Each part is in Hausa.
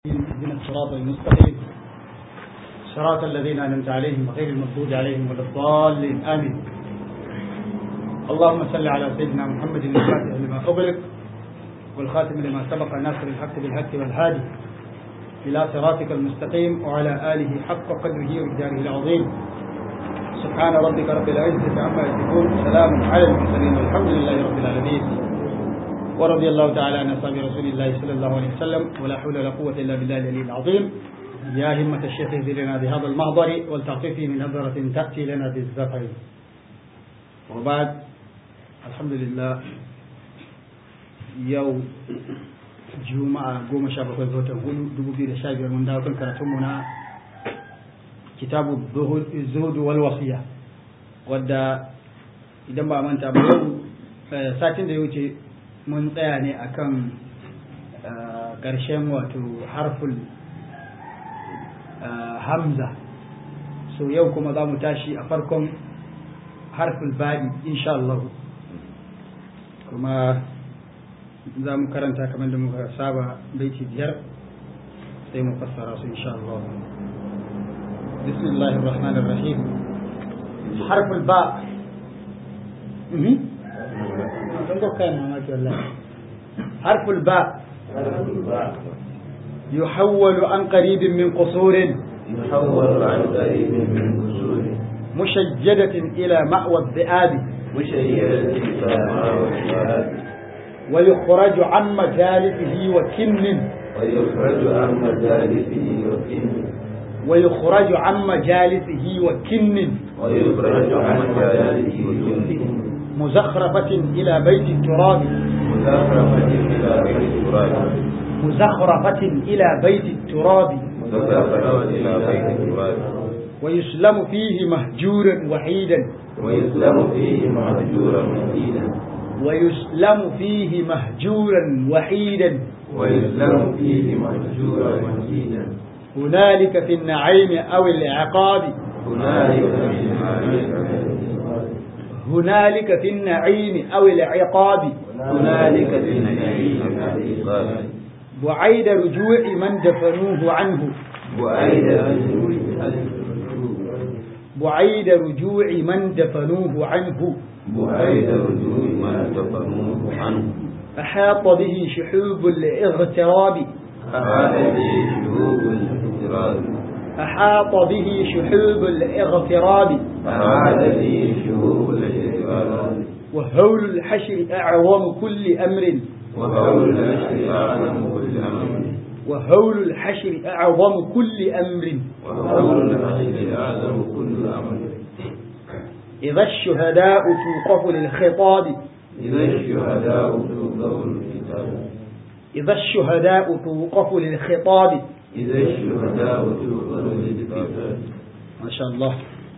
اهدنا الصراط المستقيم صراط الذين انعمت عليهم غير المغضوب عليهم ولا الضالين امين اللهم صل على سيدنا محمد الفاتح لما اغلق والخاتم لما سبق ناصر الحق بالحق والهادي الى صراطك المستقيم وعلى اله حق قدره ومقداره العظيم سبحان ربك رب العزه عما يصفون سلام على المرسلين والحمد لله رب العالمين ورضي الله تعالى عن اصحاب رسول الله صلى الله عليه وسلم ولا حول ولا قوه الا بالله العلي العظيم يا همة الشيخ اهدي لنا بهذا المحضر ولتعطفي من نظرة تأتي لنا بالزفر وبعد الحمد لله يوم juma'a goma sha bakwai ga watan hudu dubu biyu da sha biyar mun dawo kan karatunmu na kitabu zuhudu wal wasiya wadda idan ba manta ba yau satin da ya wuce mun tsaya ne akan ƙarshen wato harful hamza so yau kuma za mu tashi a farkon harful ba'i insha Allah kuma za mu karanta kamar da muka saba baiti biyar sai mu fassara su insha Allah بسم الله الرحمن الرحيم حرف الباء حرف الباء يحول عن قريب من قصور يحول عن قريب من قصور مشجدة إلى مأوى الذئاب مشيدة إلى مأوى الذئاب ويخرج عن مجالسه وكن ويخرج عن مجالسه وكن ويخرج عن مجالسه وكن ويخرج عن مجالسه وكن مزخرفة إلى بيت التراب مزخرفة إلى بيت التراب مزخرفة إلى بيت التراب مزخرفة إلى بيت التراب ويسلم فيه مهجورا وحيدا ويسلم فيه مهجورا وحيدا ويسلم فيه مهجورا وحيدا ويسلم فيه مهجورا وحيدا هنالك في النعيم أو العقاب هنالك في هنالك في النعيم أو العقاب هنالك في النعيم والعقاب بعيد رجوع من دفنوه عنه وأيد بعيد رجوع من دفنوه عنه وأيد رجوع ما دفنوه عنه أحاط به شحوب الاغتراب أحاط به شهوب الاغتراب أحاط به شحوب الاغتراب أحاط به شهوب الاغتراب وهول الحشر أعظم كل أمر وهول النشر أعلم كل أمر وهول الحشر أعظم كل أمر وهول النشر أعلم كل أمر إذا الشهداء توقف للخطاب إذا الشهداء توقف الكتاب إذا الشهداء توقف للخطاب إذا الشهداء توقف الكتاب ما شاء الله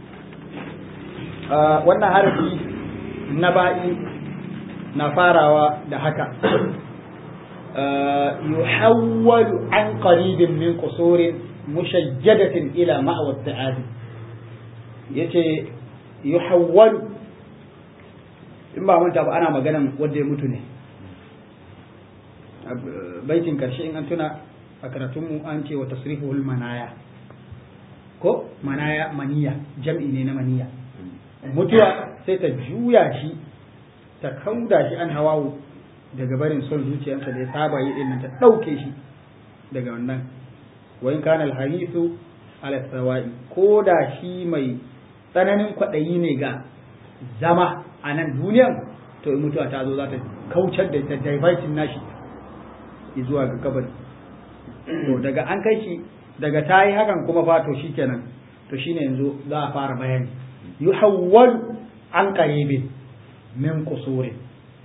آه wannan harfi na ba'i na farawa da haka آه يحول عن قريب من قصور مشجدة إلى مأوى التعادي yace yuhawwalu in ba manta ba ana maganan wanda ya mutu ne baitin karshe in an tuna a karatunmu an ce wa tasrifuhul manaya ko manaya maniya jam'i ne na maniya mutuwa sai ta juya shi ta kauda shi an hawawu daga barin son zuciyarsa da ya saba yi din ta ɗauke shi daga wannan wa in kana alharisu ala sawa'i ko da shi mai tsananin kwaɗayi ne ga zama a nan duniyan to in mutuwa ta zo za ta kaucar da ta divertin nashi zuwa ga kabari to daga an kai shi daga ta yi hakan kuma fa to shikenan to shine yanzu za a fara bayani yuhawwal an qaribin min qusurin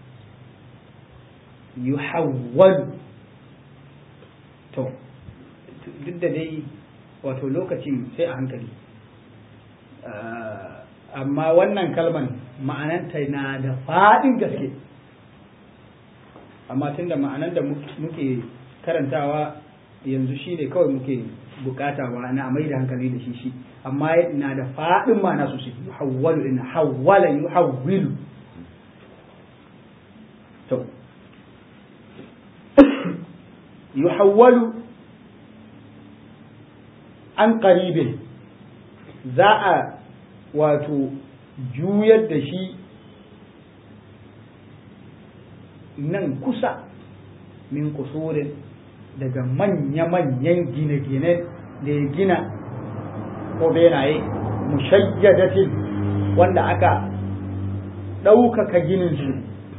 yuhawwal to duk da dai wato lokacin sai a hankali amma wannan kalman ma'ananta na da faɗin gaske amma tunda ma'anan da muke karantawa yanzu shi ne kawai muke bukata wa na mai da hankali da shi shi amma na da faɗin ma'ana sosai yuhawwalu in hawwala yuhawwilu to yuhawwalu an qaribin za a wato juyar da shi nan kusa min kusurin daga manya-manyan gine-gine da ya gina ko benaye mushayyadatin wanda aka ɗaukaka gininsu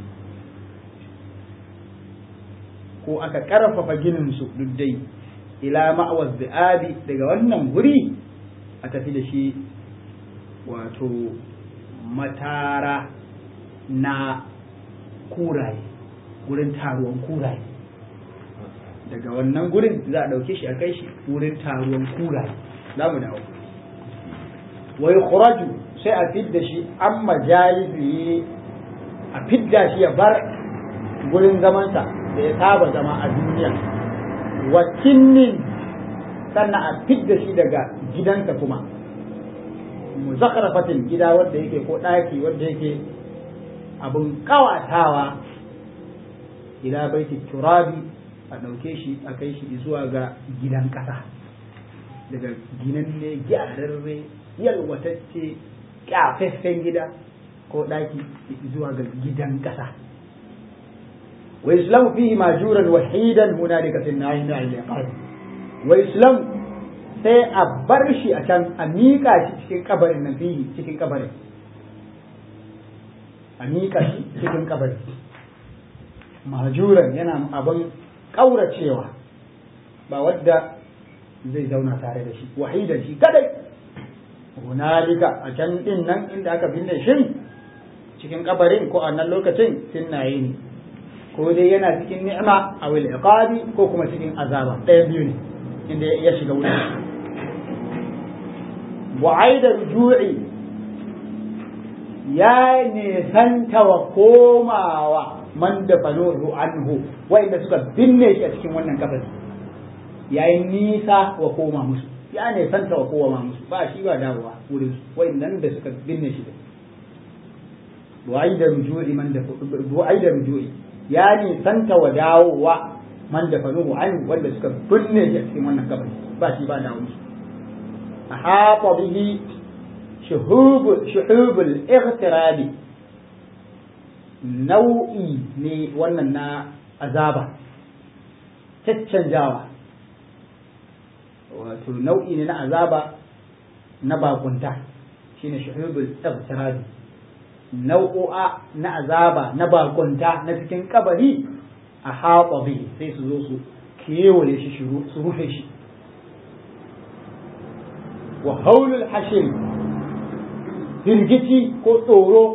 ko aka ƙarfafa gininsu duk dai ila ma'awaz bi'abi daga wannan guri a tafi da shi wato matara na kuraye gurin taruwan kuraye daga wannan gurin za a ɗauke shi a kai shi wurin taruwan kuraye za mu dawo wai khuraju sai a fidda shi an majalisi a fidda shi ya bar gurin zamansa da ya saba zama a duniya wa kinnin sannan a fidda shi daga gidansa kuma muzakharafatin gida wanda yake ko ɗaki wanda yake abun kawatawa ila baiti turabi a ɗauke shi a kai shi zuwa ga gidan ƙasa daga ginan ne gyararre yalwatacce kyafaffen gida ko ɗaki zuwa ga gidan ƙasa wa islam fihi majuran wahidan hunalika fi nahi na al wa islam sai a bar shi a can a miƙa shi cikin kabarin nan fihi cikin kabarin a miƙa shi cikin kabarin majuran yana abin ƙauracewa ba wadda zai zauna tare da shi wahidan shi kadai hunalika a can din nan inda aka binne shi cikin kabarin ko a nan lokacin sinnaye ne ko dai yana cikin ni'ima a wil iqabi ko kuma cikin azaba ɗaya biyu ne inda ya shiga wuri wa'aida rujui ya nisanta wa komawa man da fanuhu anhu wa'inda suka binne shi a cikin wannan kabari yayin nisa wa koma musu ya ne santa wa kowa musu ba shi ba dawowa wurin nan da suka binne shi da du'ai da rujui man da du'ai da rujui ya ne santa wa dawowa man da fanuhu an wanda suka binne shi a cikin wannan kabari ba shi ba dawo musu ahata bihi shuhub shuhubul ightirabi nau'i ne wannan na azaba caccanjawa wato nau'i ne na azaba na bakunta shine shuhubul igtirabi nau'o'a na azaba na bakunta na cikin kabari a haƙa bi sai su zo su kewaye shi su rufe shi wa haulul hashim firgici ko tsoro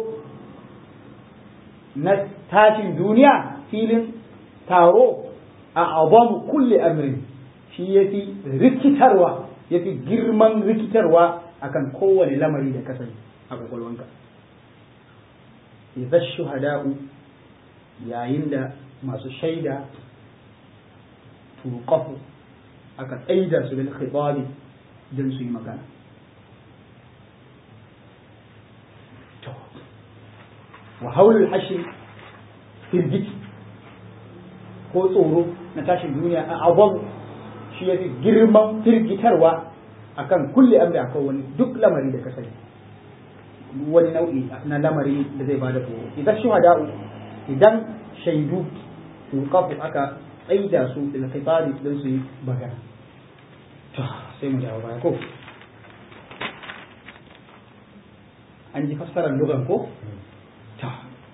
na tashin duniya filin taro a abamu kulle amrin shi ya fi rikitarwa ya fi girman rikitarwa akan kowane lamari da kasani a kwakwalwanka idza shuhada'u yayin da masu shaida tuqafu aka tsaida su bil khitabi don su yi magana to wa haulul hashi firgiti ko tsoro na tashin duniya a abon shi ya fi girman firgitarwa akan kulle amri akan wani duk lamari da ka sani wani nau'i na lamari da zai bada tsoro idan shuhada'u idan shaidu tuqafu aka tsaida su da kifari don su yi bagana to sai mu dawo baya ko an ji fassarar lugan ko ta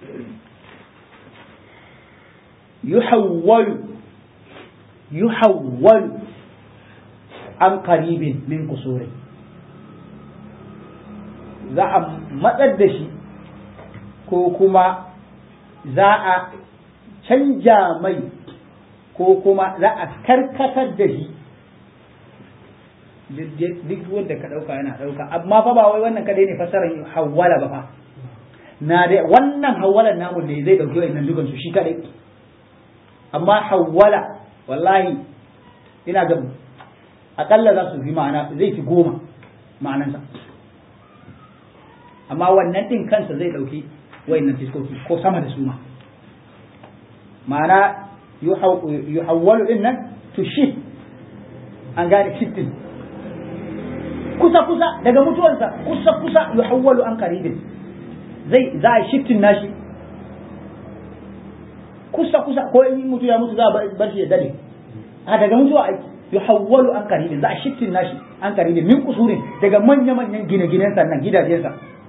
yuhawwalu yuhawwalu an qaribin min kusurin za a matsar da shi ko kuma za a canja mai ko kuma za a karkatar da shi duk wanda ka ɗauka yana ɗauka amma fa ba wai wannan kadai ne fassarar hawwala ba fa na dai wannan hawwalan namu ne zai ɗauki wa'annan dukan su shi kadai amma hawwala wallahi ina ga akalla za su fi ma'ana zai fi goma ma'anansa amma wannan ɗin kansa zai ɗauki wa'annan fiskoki ko sama da su ma ma'ana yuhawwalu din nan to shift an gane shifting kusa kusa daga mutuwansa kusa kusa yuhawwalu an qaribin zai za a shiftin nashi kusa kusa ko in mutu ya mutu za a bar shi ya dade a daga mutuwa yuhawwalu an qaribin za a shiftin nashi an qaribin min kusurin daga manya manyan gine-ginen sannan gidajensa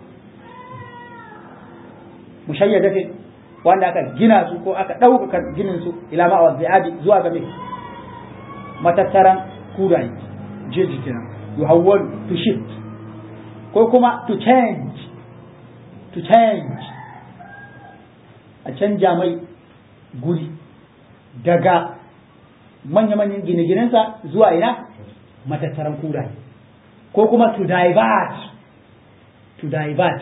mushayyadatin wanda aka gina su ko aka ɗaukaka ginin su ila ma'a zi'abi zuwa ga mai matattaran kuraye jeji kenan yuhawwal to shift ko kuma to change to change a canja mai guri daga manya-manyan gine-ginensa zuwa ina matattaran kuraye ko kuma to divert to divert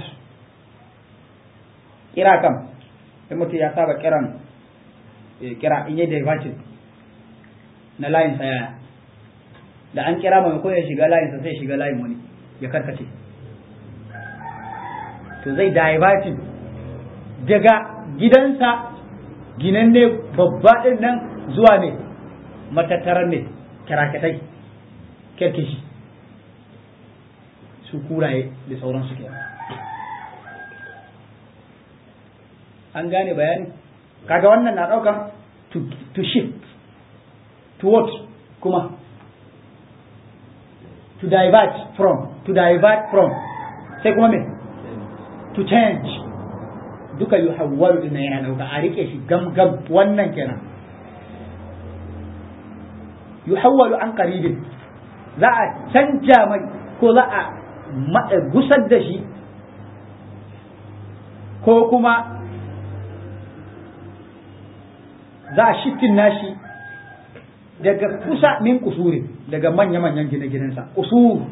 kira kam in mutum ya saba kiran kira in yi diverting na layin yaya da an kira mai ya shiga layinsa sai shiga layin wani ya karkace to zai diverting daga gidansa ginan ne babba ɗin nan zuwa ne matattaran ne kirakatai kerkeshi su kuraye da sauransu kenan an gane bayani kaga wannan na ɗaukan to shift to what kuma to divert from to divert from sai kuma me to change duka yi hawwalu din yana dauka a rike shi gam gam wannan kenan yi hawwalu an qaribin za a canja mai ko za a gusar da shi ko kuma za a shiftin nashi daga kusa min kusuri daga manya-manyan gine-ginensa kusur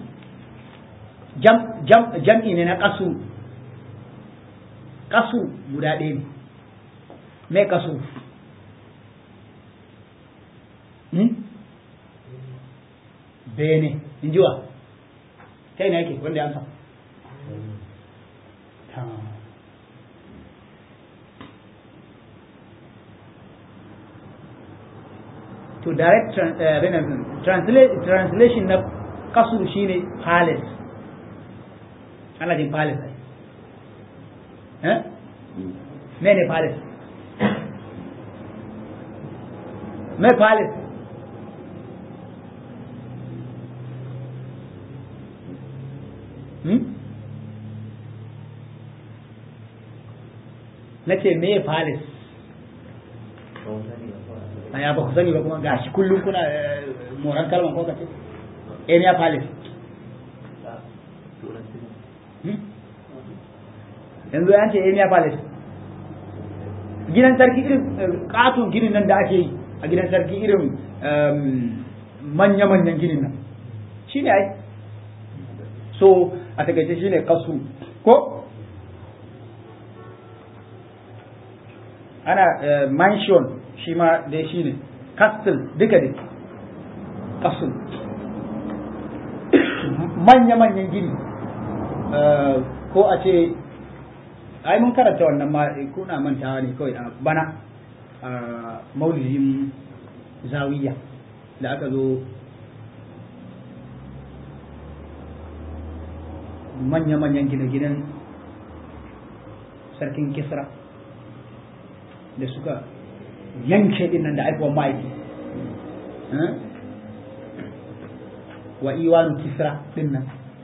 jam'i ne na kasu kasu guda ɗaya ne mai kasu bene in jiwa ta ina yake wanda ya sa to direct translation na kasuru shine palace ana jin palace ai eh me ne palace me palace hmm? na ce me palace ya ba ku sani ba kuma gashi kullum kuna moran kalman ko kace area palace yanzu an ce area palace gidan sarki irin katon ginin nan da ake yi a gidan sarki irin manya-manyan ginin nan shi ne ai so a takaice shi ne kasu ko ana mansion shi ma dai shi ne castle duka dai castle manya-manyan gini ko a ce ai mun karanta wannan ma kuna mantawa ne kawai a bana a maulidin zawiya da aka zo manya-manyan gine-ginen sarkin kisra da suka yanke din nan da aikowar ma'aiki wa iwanu kisra din nan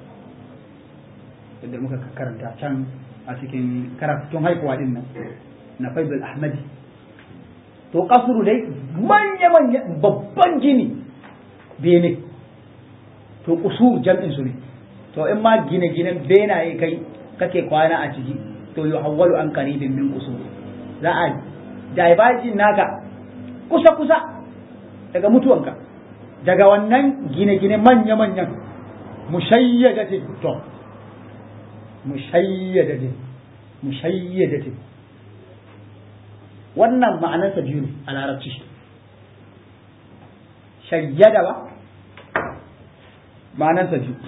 da muka karanta can a cikin karatun haikuwa din nan na faibul ahmadi to kasuru dai manya-manya babban gini bene to kusur jam'in su ne to in ma gine-ginen benaye kai kake kwana a ciki to yi hawwalu an karibin min kusur za a divergin naka kusa-kusa daga mutuwanka daga wannan gine-gine manya-manyan mushayyadatin to mushayyadatin mushayyadatin wannan ma'anarsa biyu ne a larabci shayyada ba ma'anarsa biyu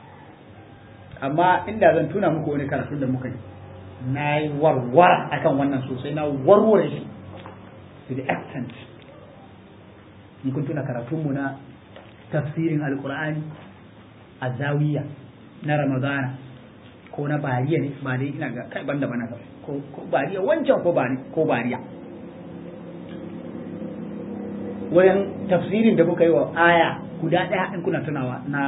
amma inda zan tuna muku wani karatun da muka yi na yi warware akan wannan sosai na warware shi to the extent in kun tuna karatunmu na tafsirin alkur'ani a zawiya na ramadana ko na bariya ne ba dai ina ga kai banda bana ko ko bariya wancan ko bari ko bariya wayan tafsirin da muka yi wa aya guda ɗaya in kuna tunawa na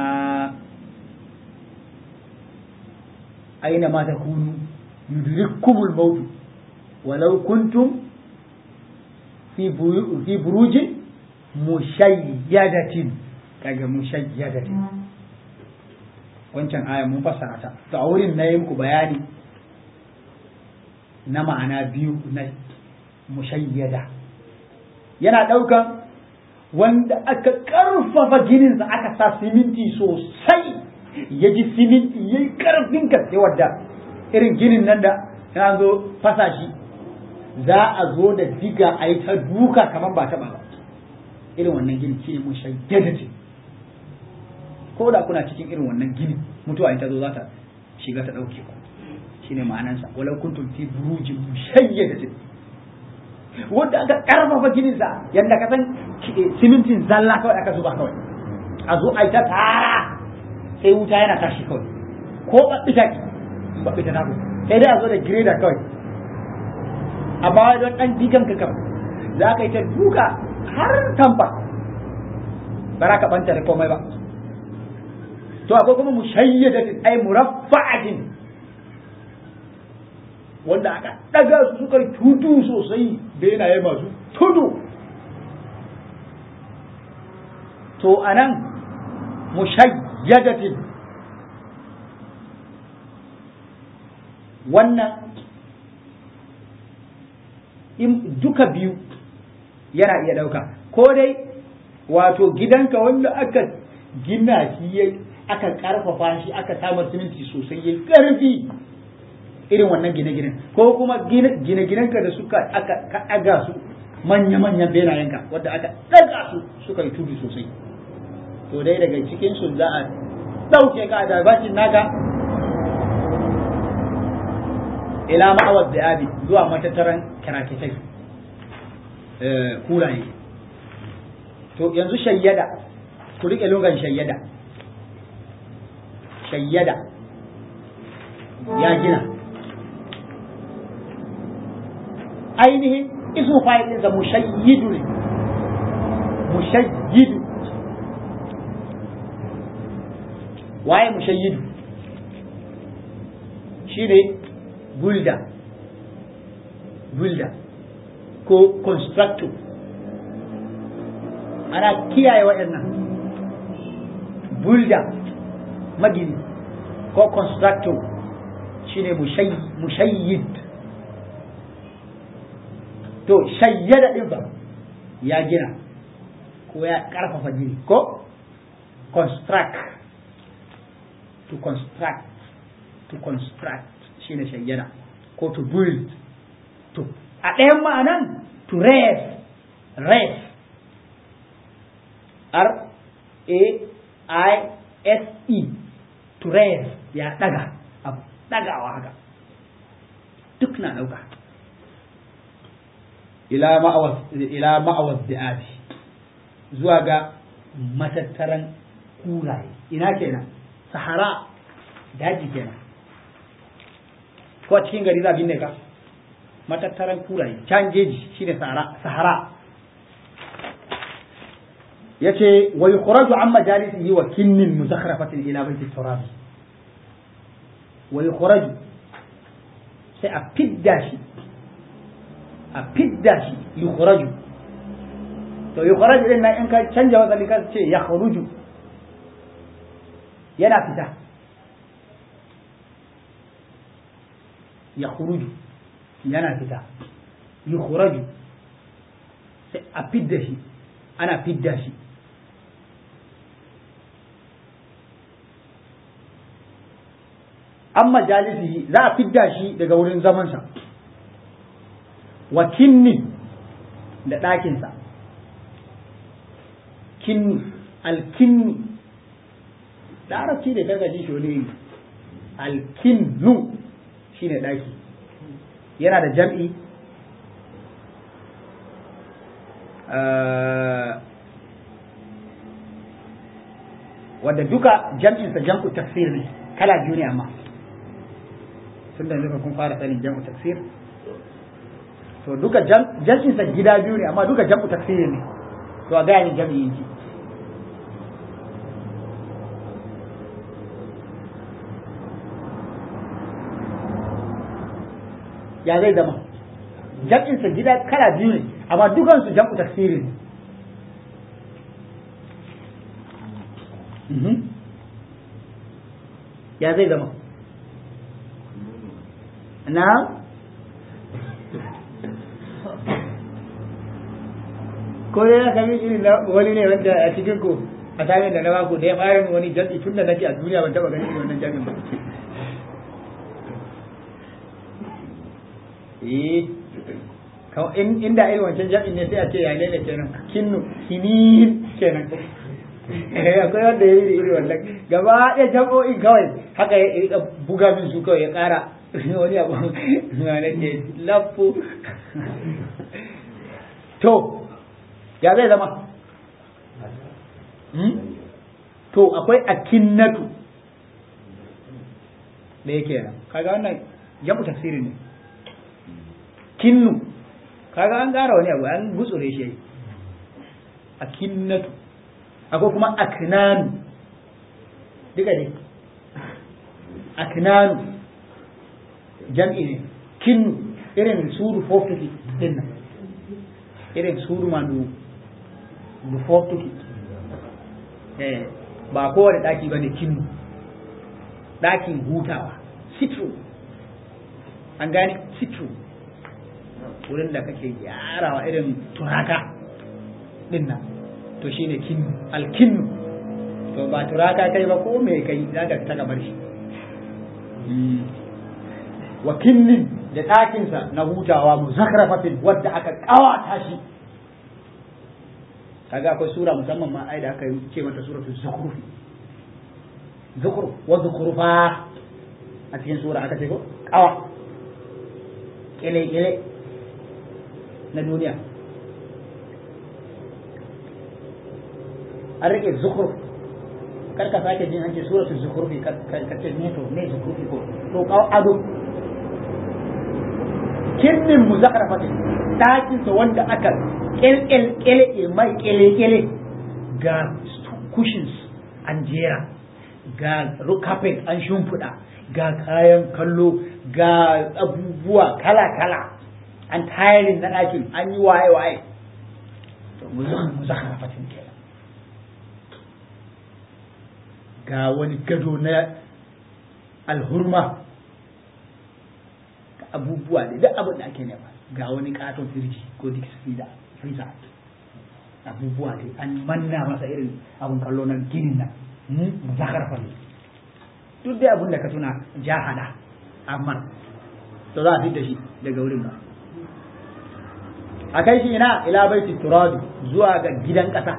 aina ma takunu yudrikkumul maut walau kuntum fi fi burujin mushayyadatin kaga mushayyadatin wancan aya mun fassara ta to a wurin na yi muku bayani na ma'ana biyu na mushayyada yana ɗaukan wanda aka ƙarfafa gininsa aka sa siminti sosai ya ji siminti ya yi ƙarfin gaske wadda irin ginin nan da ya zo fasa shi za a zo da diga a yi ta duka kamar ba taɓa ba irin wannan gini shi ne mushayyada ce ko da kuna cikin irin wannan gini mutuwa ita zo za ta shiga ta ɗauke ku shi ne ma'anansa walau kuntum fi burujin mushayyadatin wanda aka karfafa gininsa yadda ka san simintin zalla kawai aka zuba kawai a zo a yi ta tara sai wuta yana tashi kawai ko ɓaɓɓita ki ɓaɓɓita ta ku sai dai a zo da gireda kawai a bawa don ɗan digan ka kawai za ka yi ta duka har tamfa ba za ka ɓanta da komai ba to akwai kuma mushayyadatin ai muraffa'atin wanda aka daga su suka tutu sosai benaye masu tudu to anan mushayyadatin wannan in duka biyu yana iya dauka ko dai wato gidanka wanda aka gina shi ya aka karfafa shi aka samar siminti sosai ya karfi irin wannan gine-ginen ko kuma gine-ginenka da suka aka ɗaga su manya-manyan benayenka wadda aka ɗaga su suka yi tudu sosai to dai daga cikin su za a ɗauke ka da bashin naka ila ma'awar da abi zuwa matattaran karakitai kuraye to yanzu shayyada ku riƙe logan shayyada shayyada ya gina ainihin isu fa'ilinsa mushayyidu ne mushayyidu waye mushayyidu shi ne builder builder ko constructor ana kiyaye waɗannan builder magini ko constructor shine mushayyid to shayyada din ba ya gina ko ya karfafa gini ko construct to construct to construct shine shayyada ko to build to a ɗayan ma'anan to raise raise r a i s e to raise ya ɗaga a ɗagawa haka duk na ɗauka ila ma'awaz da'abi zuwa ga matattaran kuraye ina kenan sahara daji kenan ko cikin gari za binne ka matattaran kuraye can jeji shine sahara sahara yace wa yukhraju an majalisihi wa kinnin muzakhrafatin ila baiti turabi wa yukhraju sai a fidda shi a fidda shi yukhraju to yukhraju din nan in ka canja wasali ka ce ya kharuju yana fita ya khuruju yana fita yukhraju sai a fidda shi ana fidda shi an majalisihi za a fidda shi daga wurin zamansa wa kinni da ɗakinsa kinni alkinni larabci da gargaji shi wani alkinnu shi ne ɗaki yana da jam'i wanda duka jam'insa jam'u taksir ne kala biyu ne amma tun da nuka kun fara sanin jam'u taksir to duka jam'insa gida biyu ne amma duka jam'u taksir ne to a gaya ni jam'i yake ya zai zama jam'insa gida kala biyu ne amma dukansu jam'u taksiri ne ya zai zama na ko ya kami irin na wani ne wanda a cikin ku a samun da na baku da ya fara wani jam'i tun da nake a duniya ban taba ganin irin wannan jam'in ba eh in inda irin wancan jam'in ne sai a ce ya lele kenan kinnu kinin kenan eh akwai wanda ya yi iri wannan gaba ɗaya jam'o'in kawai haka ya rika buga min su kawai ya ƙara wani abu na nake lafu to ya zai zama to akwai akinnatu da yake nan kaga wannan jam'u tafsiri ne kinnu kaga an ƙara wani abu an gutsure shi akinnatu akwai kuma aknanu duka ne aknanu jam'i ne kinnu irin suru fofuki din nan irin suru mandu du fofuki eh ba kowane daki bane kinnu dakin hutawa sitru an gane sitru wurin da kake gyarawa irin turaka din nan to shine kinnu alkinnu to ba turaka kai ba ko me kai zaka ta gabar shi wa kinnin da ɗakinsa na hutawa muzakrafatin wadda aka ƙawata shi kaga akwai sura musamman ma ai da aka ce mata suratul zukhruf zukhruf wa zukhrufa a cikin sura aka ce ko ƙawa kele kele na duniya an rike zukhruf kar ka sake jin an ce suratul zukhrufi ka ce ne to ne zukhrufi ko to kawo ado kinnin muzakrafatin ɗakinsa wanda aka ƙelƙele mai ƙele-ƙele ga cushions an jera ga carpet an shimfiɗa ga kayan kallo ga abubuwa kala-kala an tiling na ɗakin an yi waye-waye muzakrafatin kenan ga wani gado na alhurma abubuwa da duk abin da ake nema ga wani katon firji ko duk da freezer abubuwa da an manna masa irin abun kallo na ginin nan mu zakar fa duk dai abin da ka tuna jahada amma to za a fi da shi daga wurin ba a kai shi ina ila baiti turabi zuwa ga gidan ƙasa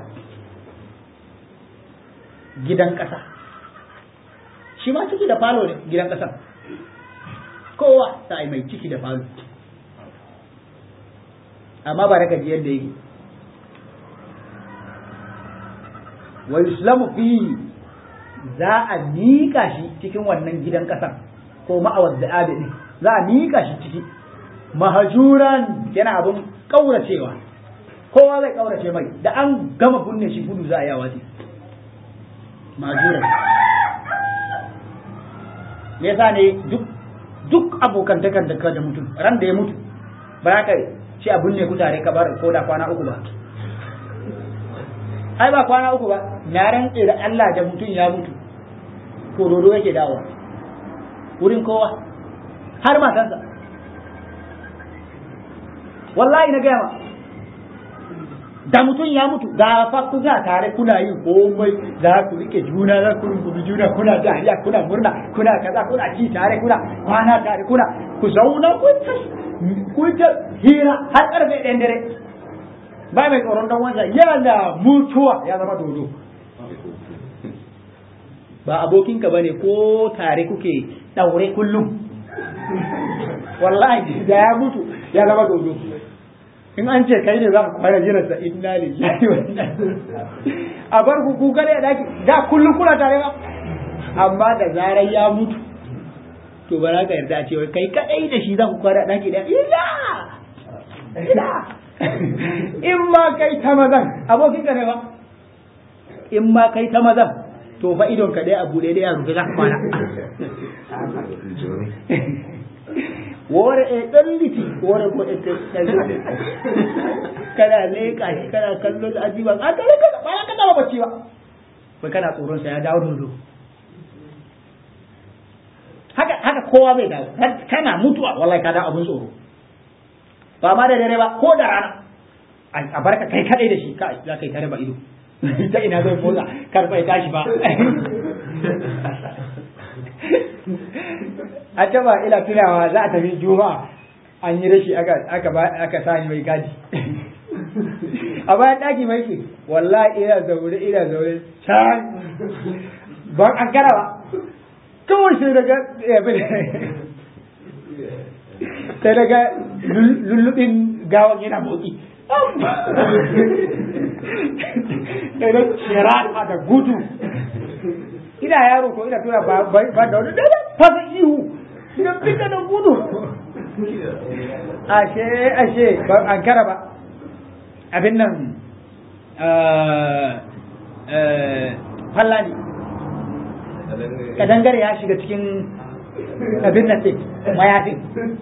gidan ƙasa shi ma ciki da falo ne gidan ƙasa kowa ta yi mai ciki da falo amma ba raka ji yadda yake wa yuslamu fi za a miƙa shi cikin wannan gidan ƙasar ko ma'awar da ne za a miƙa shi ciki mahajuran yana abin ƙauracewa kowa zai ƙaurace mai da an gama kunne shi gudu za a yawa ce mahajuran me yasa ne duk duk abokan takan da da mutum ran da ya mutu ba za ka ce abun ne ku tare ka bar ko da kwana uku ba ai ba kwana uku ba na rantse da Allah da mutum ya mutu ko dodo yake dawowa wurin kowa har matansa wallahi na gaya ma da mutum ya mutu da fa kuna tare kuna yin komai za ku rike juna za ku rungumi juna kuna dariya kuna murna kuna kaza kuna ci tare kuna kwana tare kuna ku zauna ku ta ku ta hira har karfe ɗayan dare ba mai tsoron dan wansa yana mutuwa ya zama dodo ba abokinka bane ko tare kuke daure kullum wallahi da ya mutu ya zama dodo in an ce kai ne za ka kwana jiran sa inna lillahi wa inna a bar ku ku kare daki da kullum kuna tare ba amma da zarar ya mutu to ba za ka yarda a ce wai kai kadai da shi za ku kwana daki da ila ila in ma kai ta mazan abokin ka ne ba in ma kai ta mazan to fa idon ka dai a bude dai a rufe za ka kwana wore e ɗan liti wore ko e kana leƙa shi kana kallon ajiban a kare ka ba ka taba bacci ba kai kana tsoron sa ya dawo dodo haka haka kowa bai dawo kana mutuwa wallahi ka dawo abun tsoro ba ma da dare ba ko da rana a barka kai kadai da shi ka za ka yi tare ba ido ta ina zai motsa kar bai tashi ba a taba ila tunawa za a tafi juma'a an yi rashi aka aka aka sani mai gadi a bayan daki mai ke wallahi ina zaure ina zaure can ban an gara ba kawai sai daga sai daga lullubin gawan yana motsi sai da shira da gudu ina yaro ko ina tura ba ba da wani da fasa ihu ina fita da gudu ashe ashe ba an kara ba abin nan fallani kadangare ya shiga cikin abin nan sai mayafin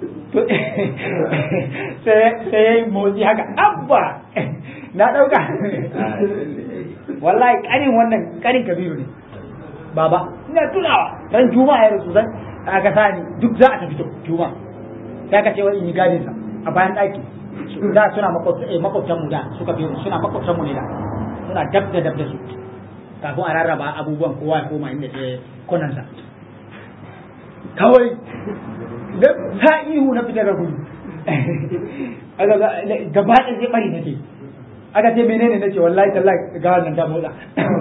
sai ya yi motsi haka abba na ɗauka wallahi ƙarin wannan ƙarin kabiru ne baba ina tunawa ran juma'a ya rasu zan aka sani duk za a tafi juma'a sai aka ce wai in yi gadin sa a bayan ɗaki da suna makwabtan mu da suka fi suna makwabtan mu ne da suna dab da dab da su kafin a rarraba abubuwan kowa ya koma inda ke konansa kawai da ta ihu na fitar da gudu gaba ɗaya zai bari nake aka ce menene nace wallahi tallahi ga wannan ta motsa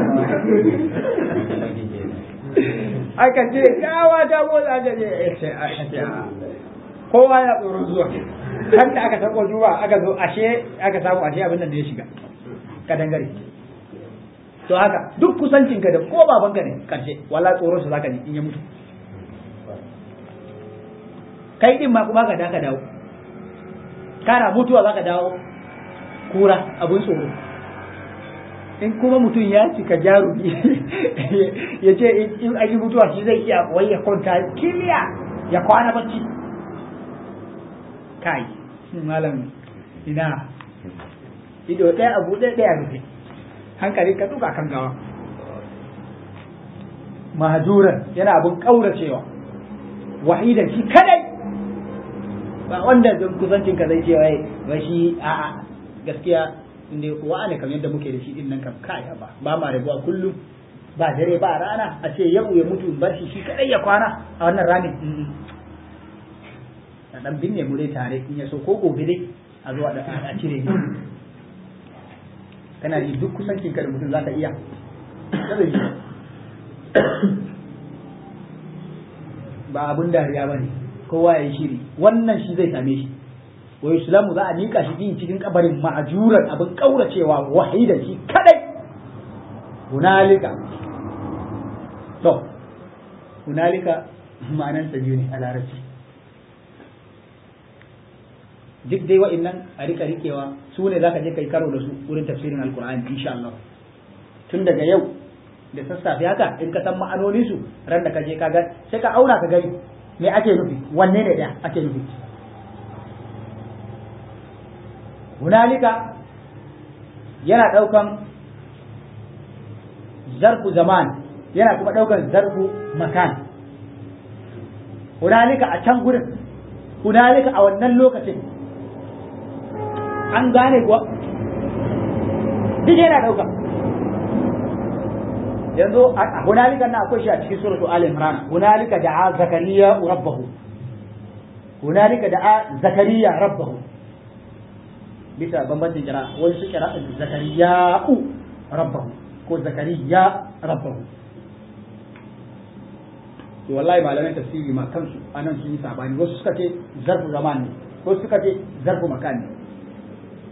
aka ce gawa ta motsa aka ce kowa ya tsoron zuwa har da aka sako zuwa aka zo ashe aka samu ashe abin nan da ya shiga kadangare to haka duk kusancinka da ko babanka ne karshe wala tsoron sa zaka ji in ya mutu kai din ma kuma ka da ka dawo kana mutuwa zaka dawo kura abun tsoro in kuma mutum ya cika jarumi ya ce in an yi mutuwa shi zai iya wai ya kwanta kiliya ya kwana bacci kai malam ina ido ɗaya abu ɗaya ɗaya rufe hankali ka duka kan gawa mahajuran yana abun ƙauracewa wahidan shi kadai ba wanda zan kusancin ka zai ce wai ba shi a'a gaskiya inda wa ne kamar yadda muke da shi din nan kam kai ba ba ma rabuwa kullum ba dare ba rana a ce yau ya mutu bar shi shi kadai ya kwana a wannan ramin a dan binne mu dai tare in ya so ko gobe dai a zo a cire ni kana ji duk kusancin ka da mutum zaka iya kada ji ba abun dariya bane kowa ya yi shiri wannan shi zai same shi wa islamu za a nika shi din cikin kabarin ma'ajuran abin kauracewa wahida shi kadai hunalika to hunalika ma'anan sa biyu ne a larabci duk dai wa'annan a rika rikewa su ne zaka je kai karo da su wurin tafsirin alqur'ani insha Allah tun daga yau da sassafe haka in ka san ma'anonin su ran da ka je ka ga sai ka auna ka gani me ake nufi wanne ne da ake nufi hunalika yana ɗaukan zarfu zaman yana kuma ɗaukan zarfu makan hunalika a can gurin hunalika a wannan lokacin an gane kuwa duk yana ɗauka yanzu a hunalika na akwai shi a cikin suratu al imran hunalika da'a zakariya rabbahu hunalika da'a zakariya rabbahu bisa bambancin kira wani su kira zakariya'u rabbahu ko zakariya rabbahu to wallahi malamai tafsiri ma kansu anan sun yi sabani wasu suka ce zarfu zaman ne wasu suka ce zarfu makan ne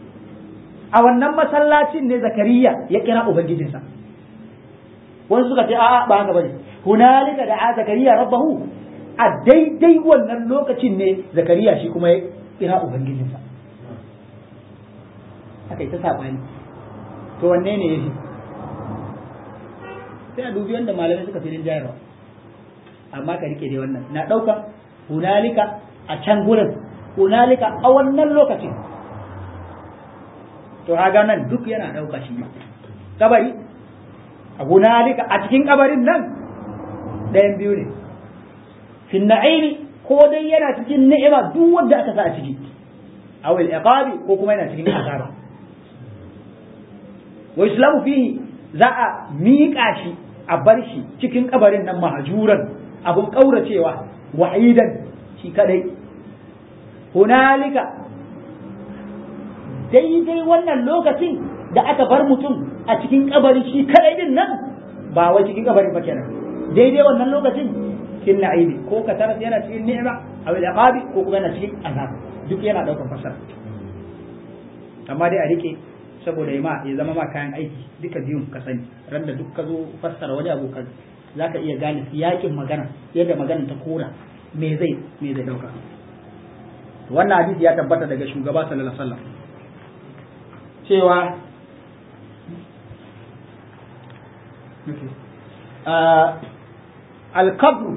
a wannan masallacin ne zakariya ya kira ubangijinsa wani suka ce a'a ba haka bane hunalika da zakariya rabbahu a daidai wannan lokacin ne zakariya shi kuma ya kira ubangijinsa aka yi ta saɓani to wanne ne ya fi sai a dubi wanda malamai suka fi jayarwa amma ka rike dai wannan na ɗaukan hunalika a can gurin hunalika a wannan lokacin to haga nan duk yana ɗauka shi kabari a hunalika a cikin kabarin nan ɗayan biyu ne fin na'imi ko dai yana cikin ni'ima duk wanda aka sa a ciki aw al-iqabi ko kuma yana cikin azaba wa islamu fihi za a miƙa shi a bar shi cikin kabarin nan mahajuran abun kauracewa wahidan shi kadai hunalika daidai wannan lokacin da aka bar mutum a cikin kabari shi kadai din nan ba wai cikin kabarin ba kenan daidai wannan lokacin cikin na'imi ko ka taras yana cikin ni'ima aw al-iqabi ko kuma yana cikin azab duk yana daukar fasara amma dai a rike saboda ya ma ya zama ma kayan aiki duka biyun ka sani ran da duk ka zo fassara wani abu ka zaka iya gane yakin magana yadda magana ta kora me zai me zai dauka wannan hadisi ya tabbata daga shugaba sallallahu alaihi wasallam cewa al-qabr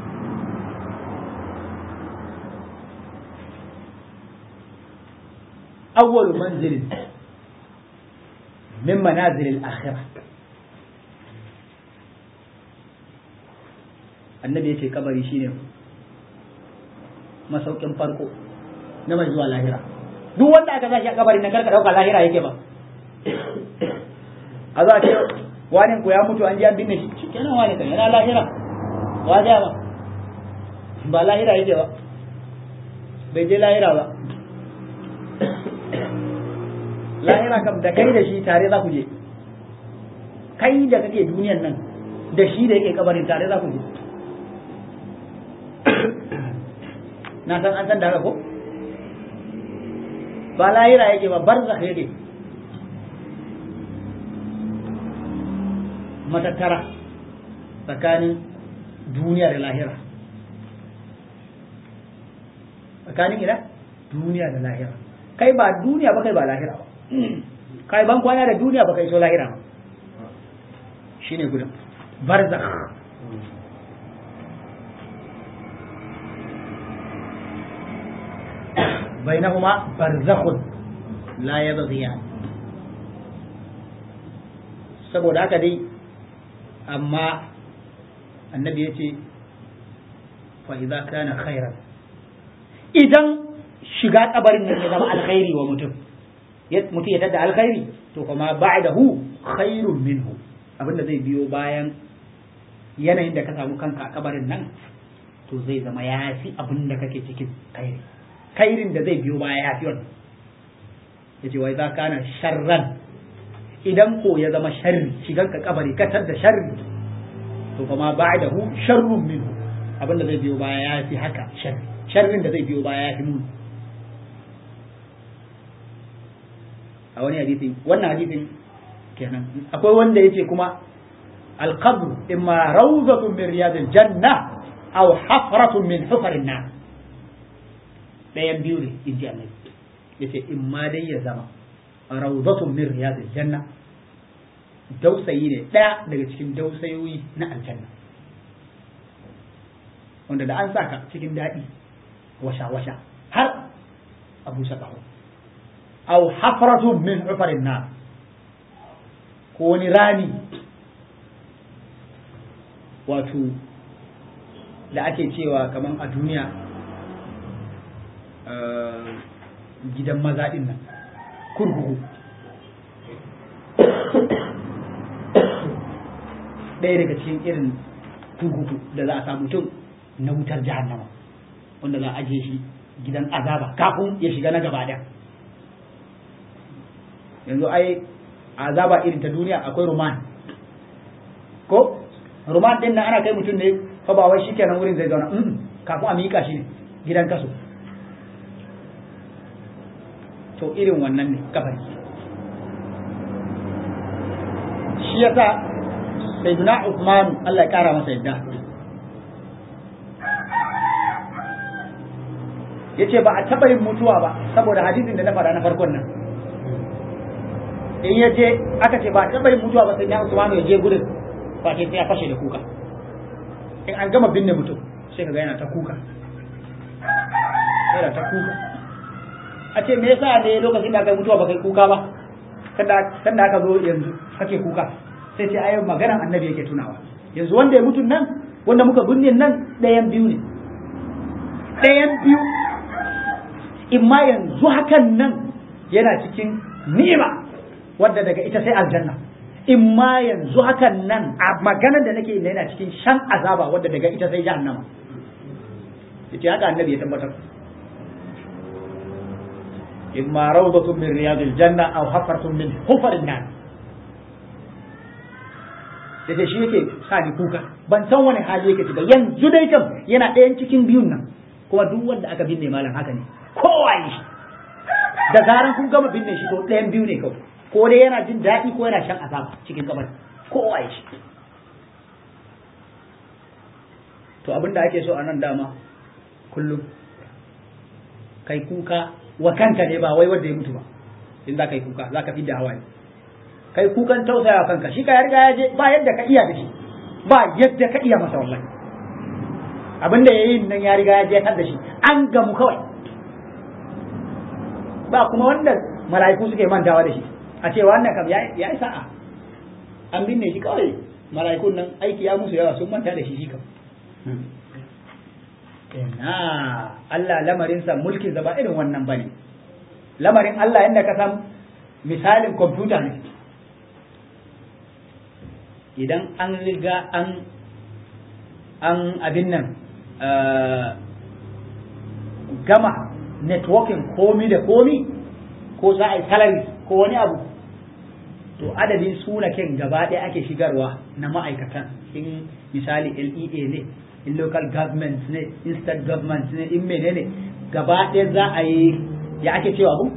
أول منزل من منازل الآخرة annabi ya ce kabari shine masaukin farko na mai zuwa lahira duk wanda aka sashi a kabari na karka dauka lahira yake ba a za a ce wani ku ya mutu an ji an binne shi kenan wani kan yana lahira wa ba ba lahira yake ba bai je lahira ba lahira kam da kai da shi tare za ku je kai da kake duniyan nan da shi da yake kabarin tare za ku je na san an san da haka ko ba lahira yake ba barzakh yake matattara tsakanin duniya da lahira tsakanin ina duniya da lahira kai ba duniya ba kai ba lahira ba kai ban kwana da duniya ba kai so lahira ba shine gudun barzakh بينهما برزخ لا يبغيان saboda haka dai amma annabi ya ce fa'iza kana khairan idan shiga kabarin nan ya zama alkhairi wa mutum mutum ya tada alkhairi to kuma ba'dahu khairun minhu abinda zai biyo bayan yanayin da ka samu kanka a kabarin nan to zai zama ya fi abin da kake cikin khairi khairin da zai biyo baya ya fi wannan yace wai za kana sharran idan ko ya zama sharri shigan ka kabari katar da sharri to kuma ba'dahu sharrun minhu abin da zai biyo baya ya fi haka sharri sharrin da zai biyo baya ya fi muni a wani hadisi wannan hadisin kenan akwai wanda yace kuma القبر إما روضة من رياض الجنة أو حفرة من حفر النار ɗayan biyu ne in ji annabi ya ce in ma dai ya zama rawdatun min riyadil janna dausayi ne ɗaya daga cikin dausayoyi na aljanna wanda da an sa ka cikin daɗi washa-washa har a busa ƙaho aw hafratun min ufarin na ko wani rami wato da ake cewa kaman a duniya gidan maza ɗin nan kurkuku ɗaya daga cikin irin kurkuku da za a samu mutum na wutar jahannama wanda za a ajiye shi gidan azaba kafin ya shiga na gaba ɗaya yanzu ai azaba irin ta duniya akwai roman ko roman ɗin nan ana kai mutum ne fa ba wai shikenan wurin zai zauna kafin a miƙa shi ne gidan kaso to irin wannan ne kabari shi yasa sayyiduna Uthman Allah ya kara masa yadda yace ba a taba yin mutuwa ba saboda hadisin da na faɗa na farkon nan in ya je aka ce ba a taba yin mutuwa ba sai na Usman ya je gudun ba sai ya fashe da kuka in an gama binne mutum sai ka ga yana ta kuka yana ta kuka a ce me yasa ne lokacin da aka yi mutuwa ba kai kuka ba kan da aka zo yanzu kake kuka sai ce ayo maganar annabi yake tunawa yanzu wanda ya mutu nan wanda muka binne nan ɗayan biyu ne ɗayan biyu in ma yanzu hakan nan yana cikin ni'ima wadda daga ita sai aljanna in ma yanzu hakan nan a maganar da nake yana cikin shan azaba wadda daga ita sai jahannama yace haka annabi ya tabbatar imma rawdatun min riyadil janna aw hafaratun min hufarin nar yace shi yake sa ni kuka ban san wani hali yake ba yanzu dai kam yana ɗayan cikin biyun nan kuma duk wanda aka binne malam haka ne kowa yi shi da zaran kun gama binne shi to ɗayan biyu ne kawai ko dai yana jin daɗi ko yana shan azaba cikin kabari kowa yi shi to abin da ake so a nan dama kullum kai kuka wa kanka ne ba wai wanda ya mutu ba in za ka yi kuka za ka fi da hawaye kai kukan tausaya kanka shi ka riga ya je ba yadda ka iya da shi ba yadda ka iya masa wallahi abin da ya yi nan ya riga ya je da shi an gamu kawai ba kuma wanda mala'iku suke mantawa da shi a ce wannan kam ya yi sa'a an binne shi kawai mala'ikun nan aiki ya musu yawa sun manta da shi shi kam ina Allah lamarinsa mulkin ba irin wannan bane lamarin Allah yadda ka san misalin kwamfuta ne idan an riga an an abin nan gama networking komi da komi ko za a yi salary ko wani abu to adadin sunaken gaba ɗaya ake shigarwa na ma'aikatan in misali LEA ne in local government ne in state government ne in menene gaba ɗaya za a yi ya ake cewa abu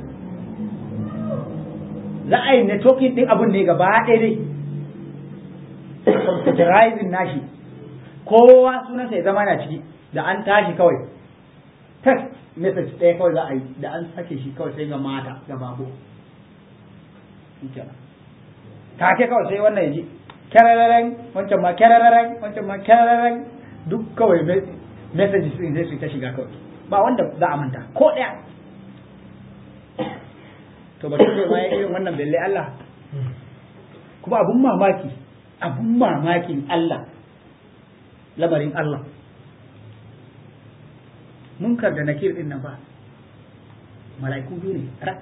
za a yi networking ɗin abun ne gaba ɗaya dai computerizing nashi kowa sunansa ya zama na ciki da an tashi kawai text message ɗaya kawai za a yi da an sake shi kawai sai ga mata ga babu take kawai sai wannan ya ji kyararren wancan ma kyararren wancan ma kyararren duk kawai messages din zai su ta shiga kawai ba wanda za a manta ko ɗaya to ba tun ma irin wannan belle Allah kuma abun mamaki abun mamakin Allah lamarin Allah munkar da nakir din nan ba mala'iku biyu ne rak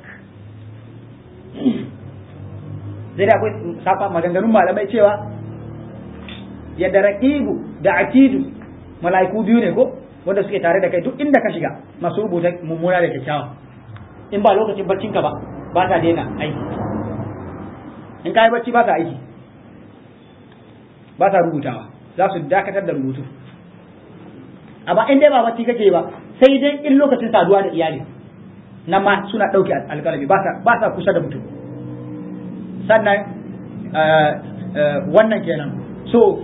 zai da akwai safa maganganun malamai cewa yadda raqibu da atidu mala'iku biyu ne ko wanda suke tare da kai duk inda ka shiga masu rubuta mummuna da kyakkyawa in ba lokacin barcinka ba ba ta daina aiki in ka yi bacci ba ta aiki ba ta rubutawa za su dakatar da rubutu amma in dai ba bacci kake ba sai dai in lokacin saduwa da iyali nan ma suna ɗauke alƙalami ba sa kusa da mutum sannan wannan kenan so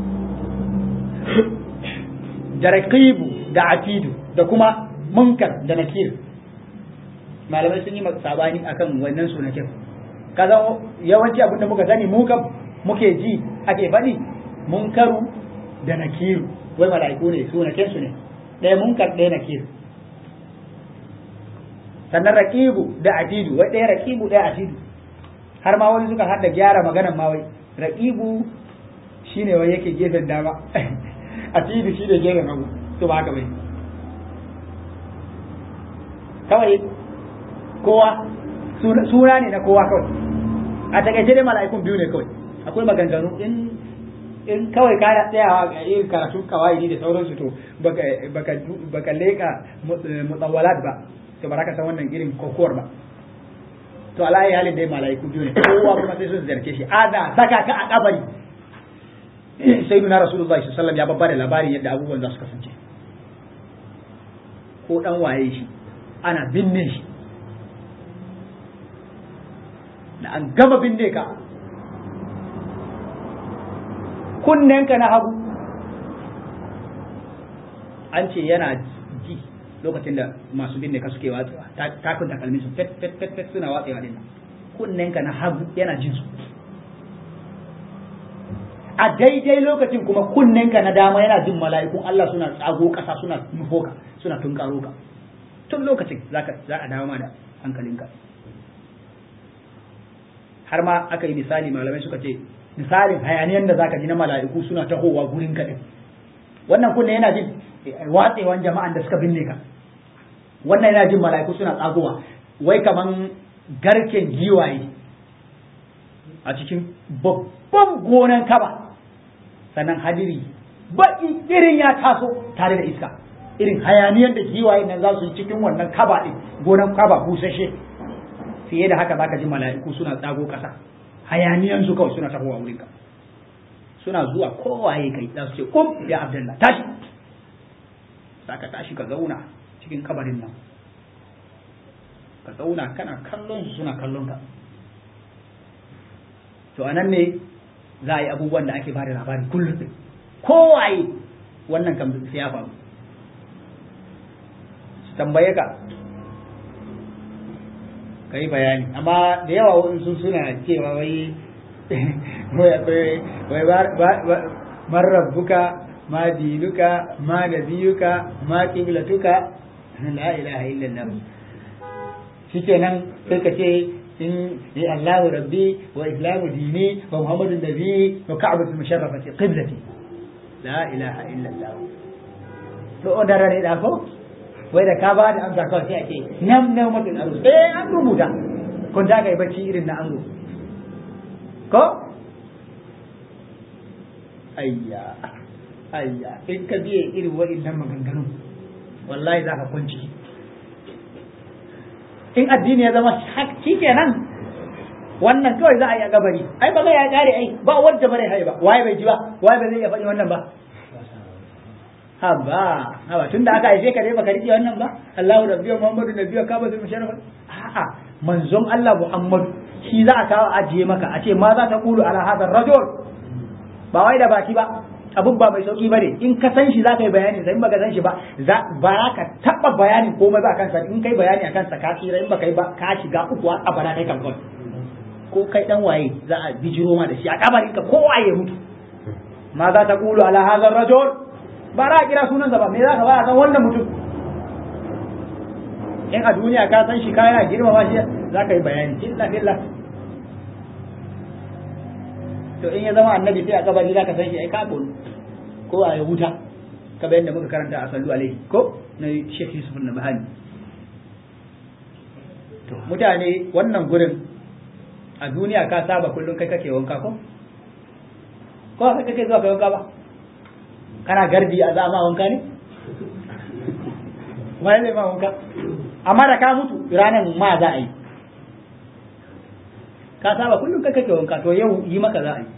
da raqibu da atidu da kuma munkar da nakir malamai sun yi sabani akan wannan sunakin kaza yawanci abin da muka sani mu kam muke ji ake faɗi munkaru da nakiru wai mala'iku ne sunakin su ne ɗaya munkar ɗaya nakiru sannan raqibu da atidu wai ɗaya raqibu ɗaya atidu har ma wani suka hada gyara maganan ma wai raqibu shine wai yake gefen dama atidu shine gefen hagu to ba haka bai kawai kowa suna ne na kowa kawai a takaice dai mala'ikun biyu ne kawai akwai maganganu in in kawai ka tsayawa ga irin karatu kawai da sauransu to baka baka baka leka mutsawalat ba to ba ka san wannan irin kokowar ba to alayi halin dai mala'iku biyu ne kowa kuma sai sun zarge shi ada saka ka a kabari sai nuna rasulullahi sallallahu alaihi wasallam ya babba da labarin yadda abubuwan za su kasance ko dan waye shi ana binne shi da an gama binne ka kunnenka na hagu an ce yana ji lokacin da masu binne ka suke watsewa takun takalmin su fet fet fet fet suna watsewa din kunnenka na hagu yana jin su a daidai lokacin kuma kunnenka na dama yana jin mala'ikun Allah suna tsago ƙasa suna nufo ka suna tunkaro ka tun lokacin za a dawo ma da hankalinka har ma aka yi misali malamai suka ce misalin hayaniyan da zaka ji na mala'iku suna tahowa gurin ka din wannan kunne yana jin watsewan jama'an da suka binne ka wannan yana jin mala'iku suna tsagowa wai kaman garken giwaye a cikin babban gonan kaba sannan hadiri baki irin ya taso tare da iska irin hayaniyar da giwaye nan za su yi cikin wannan kaba din gonan kaba busashe fiye da haka zaka ji mala'iku suna tsago kasa hayaniyan su kawai suna tahowa wurin ka suna zuwa kowaye kai za su ce kum ya abdullah tashi zaka tashi ka zauna cikin kabarin nan ka zauna kana kallon su suna kallon ka to anan ne za a yi abubuwan da ake bada labari kullum kowaye wannan kam sai ya faru su tambaye ka ka yi bayani amma da yawa wasu suna cewa wai wai man rabbuka ma dinuka ma nabiyuka ma qiblatuka la ilaha illallah shikenan sai ka ce in ya Allahu rabbi wa islamu dini wa muhammadun nabi wa ka'batu musharrafati qiblati la ilaha illallah to odara ne da ko wai da ka ba da amsa kawai sai a ce nam nam mutum aro eh an rubuta kun da yi bacci irin na ango ko ayya ayya in ka biye irin waɗannan maganganu wallahi za ka kunci in addini ya zama shi kenan wannan kawai za a yi a gabari ai ba zai ya kare ai ba wanda bare hai ba waye bai ji ba waye bai zai iya faɗi wannan ba haba haba tunda aka haife ka dai baka rike wannan ba Allahu rabbi wa Muhammadu nabiyyu ka ba zai musharrafa a'a manzon Allah Muhammadu shi za a kawo ajiye maka a ce ma za ta kulu ala hadar rajul ba wai da baki ba abun ba mai sauki bane in ka san shi za ka yi bayani sai in baka san shi ba za ba ka taba bayanin komai ba kansa in kai bayani akan sa ka tsira in baka yi ba ka shiga uku a bara kai kan kawai ko kai dan waye za a bijiro ma da shi a kabarin ka ko waye mutu ma za ta kulu ala hadar rajul ba ra kira sunansa ba me za ka ba a san wannan mutum in a duniya ka san shi kana girmama shi za ka yi bayani illa billah to in ya zama annabi sai a kabari za ka san shi ai ka ko a wuta ka bayan da muka karanta a sallu alaihi ko na Sheikh Yusuf na Bahani to mutane wannan gurin a duniya ka saba kullum kai kake wanka ko ko kai kake zuwa kai wanka ba kana gardi a zama wanka ne wani zai ma wanka amma da ka mutu ranar ma za a yi ka saba kullum kai kake wanka to yau yi maka za a yi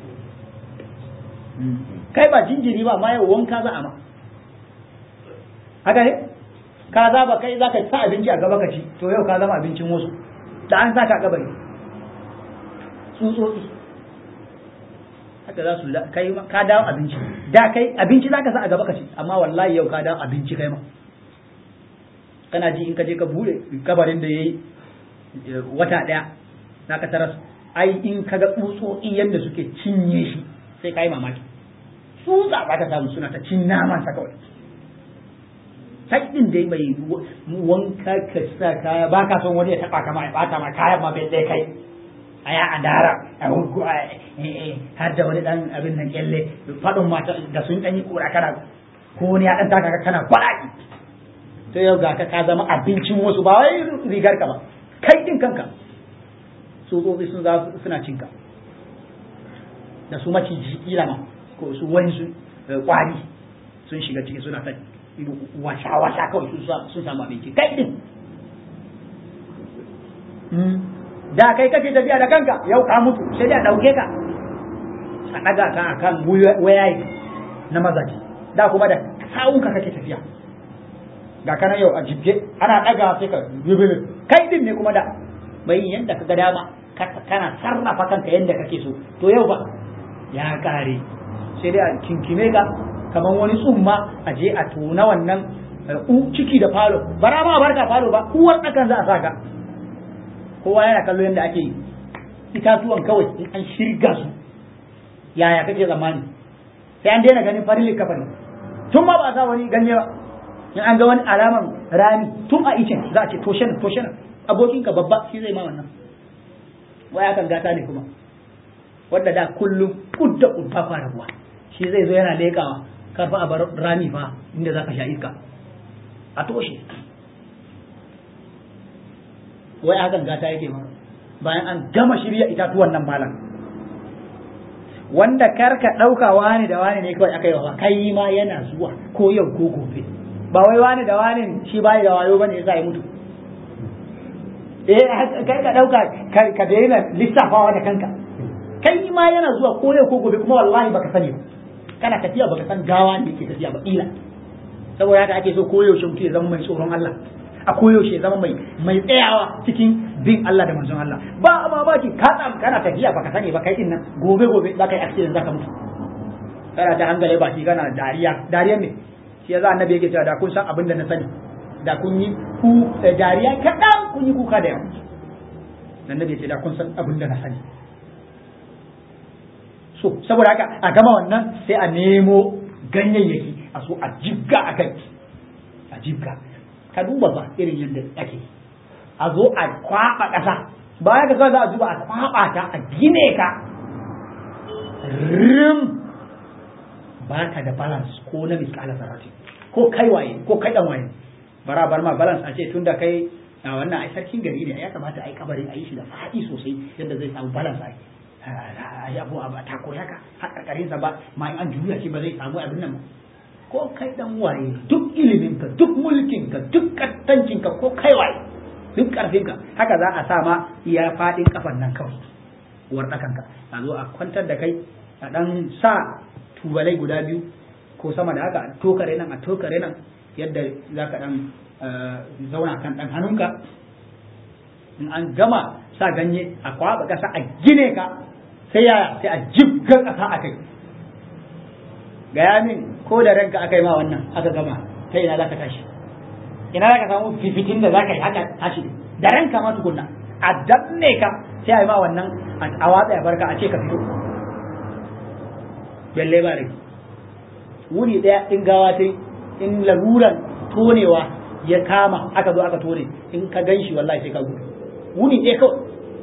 kai ba jinjiri ba amma yau wanka za a ma haka ne ka za ba kai za ka sa abinci a gaba ka ci to yau ka zama abincin wasu da an sa ka gaba ne tsutsotsi haka za su kai ka dawo abinci da kai abinci za ka sa a gaba ka ci amma wallahi yau ka dawo abinci kai ma kana ji in ka je ka bude kabarin da yayi wata daya na ka taras ai in ka ga tsutsotsi yadda suke cinye shi sai ka yi mamaki tsutsa ba ta samu suna ta cin naman sa kawai sai din dai mai wanka ka sa kaya ba ka son wani ya taba kama ya bata ma kayan ma bai kai a ya adara a hukku har da wani dan abin nan kyalle fadin mata da sun dan yi kura kana ko wani ya dan taka kana kwalaki to yau ga ka ka zama abincin wasu ba wai rigar ka ba kai din kanka tsotsotsi sun za suna cinka da su maciji kila ma ko su wani su kwari sun shiga ciki suna ta wasa wasa kawai sun samu abinci kai din da kai kake tafiya da kanka yau ka mutu sai da dauke ka a daga ka akan wayayi na mazaji da kuma da sawunka kake tafiya ga kana yau a jibge ana daga sai ka kai din ne kuma da mai yanda ka ga dama kana sarrafa kanka yanda kake so to yau ba ya kare sai dai a kinkime ka kamar wani tsumma a je a tona wannan ciki da falo bara ma barka falo ba uwar ɗakan za a saka kowa yana kallo yadda ake yi itatuwan kawai in an shirga su yaya kake zamani sai an daina ganin farin likafani tun ma ba a sa wani ganye ba in an ga wani alaman rami tun a icen za a ce toshe nan toshe nan abokinka babba shi zai ma wannan waya kan gata ne kuma wanda da kullum kudda kudda fara ruwa shi zai zo yana leƙawa karfa a bar rami fa inda za ka sha iska a toshe wai hakan gata yake ma bayan an gama shirya itatuwan nan malam wanda karka ɗauka wani da wani ne kawai aka yi wa kai ma yana zuwa ko yau ko gobe ba wai wani da wani shi bai da wayo bane yasa ya mutu eh kai ka ɗauka ka daina lissafawa da kanka kai ma yana zuwa ko yau ko gobe kuma wallahi baka sani ba kana tafiya baka san gawa ne yake tafiya ba kila saboda haka ake so koyaushe mutum ya zama mai tsoron Allah a koyaushe ya zama mai mai tsayawa cikin bin Allah da manzon Allah ba a mamaki ka tsam kana tafiya baka sani ba kai din nan gobe gobe za ka yi accident za ka mutu kana ta hangale baki kana dariya dariyan ne shi yasa annabi yake cewa da kun san abin da na sani da kun yi ku dariya kaɗan kun yi kuka da yawa annabi ya ce da kun san abin da na sani so saboda haka a gama wannan sai a nemo ganyayyaki a so a jibga a kai a jibga ka duba ba irin yadda ake a zo a kwaba ƙasa baya ka za a zuba a kwaba ta a gine ka rim ba ka da balance ko na miskala sarati ko kai waye ko kai dan waye bara bar ma balance a ce tunda kai a wannan ai sarkin gari ne ya kamata ai kabari a yi shi da faɗi sosai yadda zai samu balance ai ai abu a ta koya ka har karkarin sa ba ma an juya shi ba zai samu abin nan ko kai dan waye duk ilimin ka duk mulkin ka duk kattancin ka ko kai waye duk karfin ka haka za a sa ma iya fadin kafan nan kawai wardakan ka a zo a kwantar da kai a dan sa tubalai guda biyu ko sama da haka a tokare nan a tokare nan yadda za ka dan zauna kan dan hannunka in an gama sa ganye a kwaba kasa a gine ka sai ya sai a jibga kasa a kai gaya min ko da ranka aka yi ma wannan aka gama ta ina za ka tashi ina za ka samu fifitin da za ka yi haka tashi da ranka ma tukunna a danne ka sai a yi ma wannan a watsa ya barka a ce ka fito balle ba rai wuri daya in gawa ta in laruran tonewa ya kama aka zo aka tone in ka gan shi wallahi sai ka gudu wuni ɗaya kawai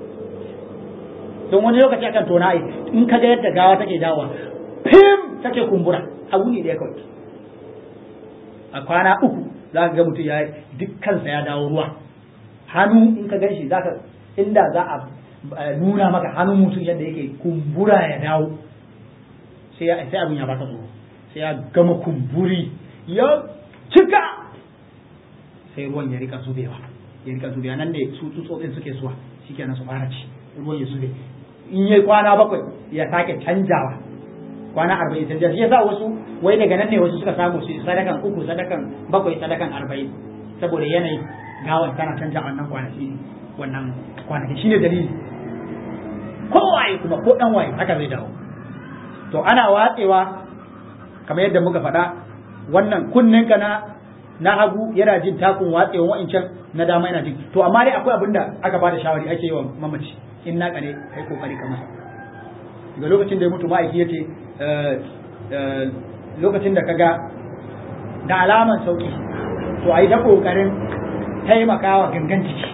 don wani lokaci akan tona ai in ka ga yadda gawa take dawa fim take kumbura a wuni ɗaya kawai a kwana uku za ka ga mutum ya dukkansa ya dawo ruwa hannu in ka gan shi za ka inda za a nuna maka hannun mutum yadda yake kumbura ya dawo sai ya sai abin ya baka tsoro sai ya gama kumburi ya cika sai ruwan ya rika zubewa ya rika zubewa nan ne su tsutsotsin suke zuwa shikenan su fara ci ruwan ya zube in yi kwana bakwai ya sake canjawa kwana arba'in canja shi yasa wasu wai daga nan ne wasu suka samu su sadakan uku sadakan bakwai sadakan arba'in saboda yanayin gawan tana canja wannan kwanaki wannan kwanaki shine dalili ko waye kuma ko dan waye haka zai dawo to ana watsewa kamar yadda muka faɗa wannan kunninka na na hagu yana jin takun watsewa wa'incan na dama yana jin to amma dai akwai abin da aka bada shawari ake yi wa mamaci in naka ne kai kokari ka masa ga lokacin da ya mutu ma'aiki yace lokacin da kaga da alaman sauki to a yi ta kokarin taimakawa gangan jiki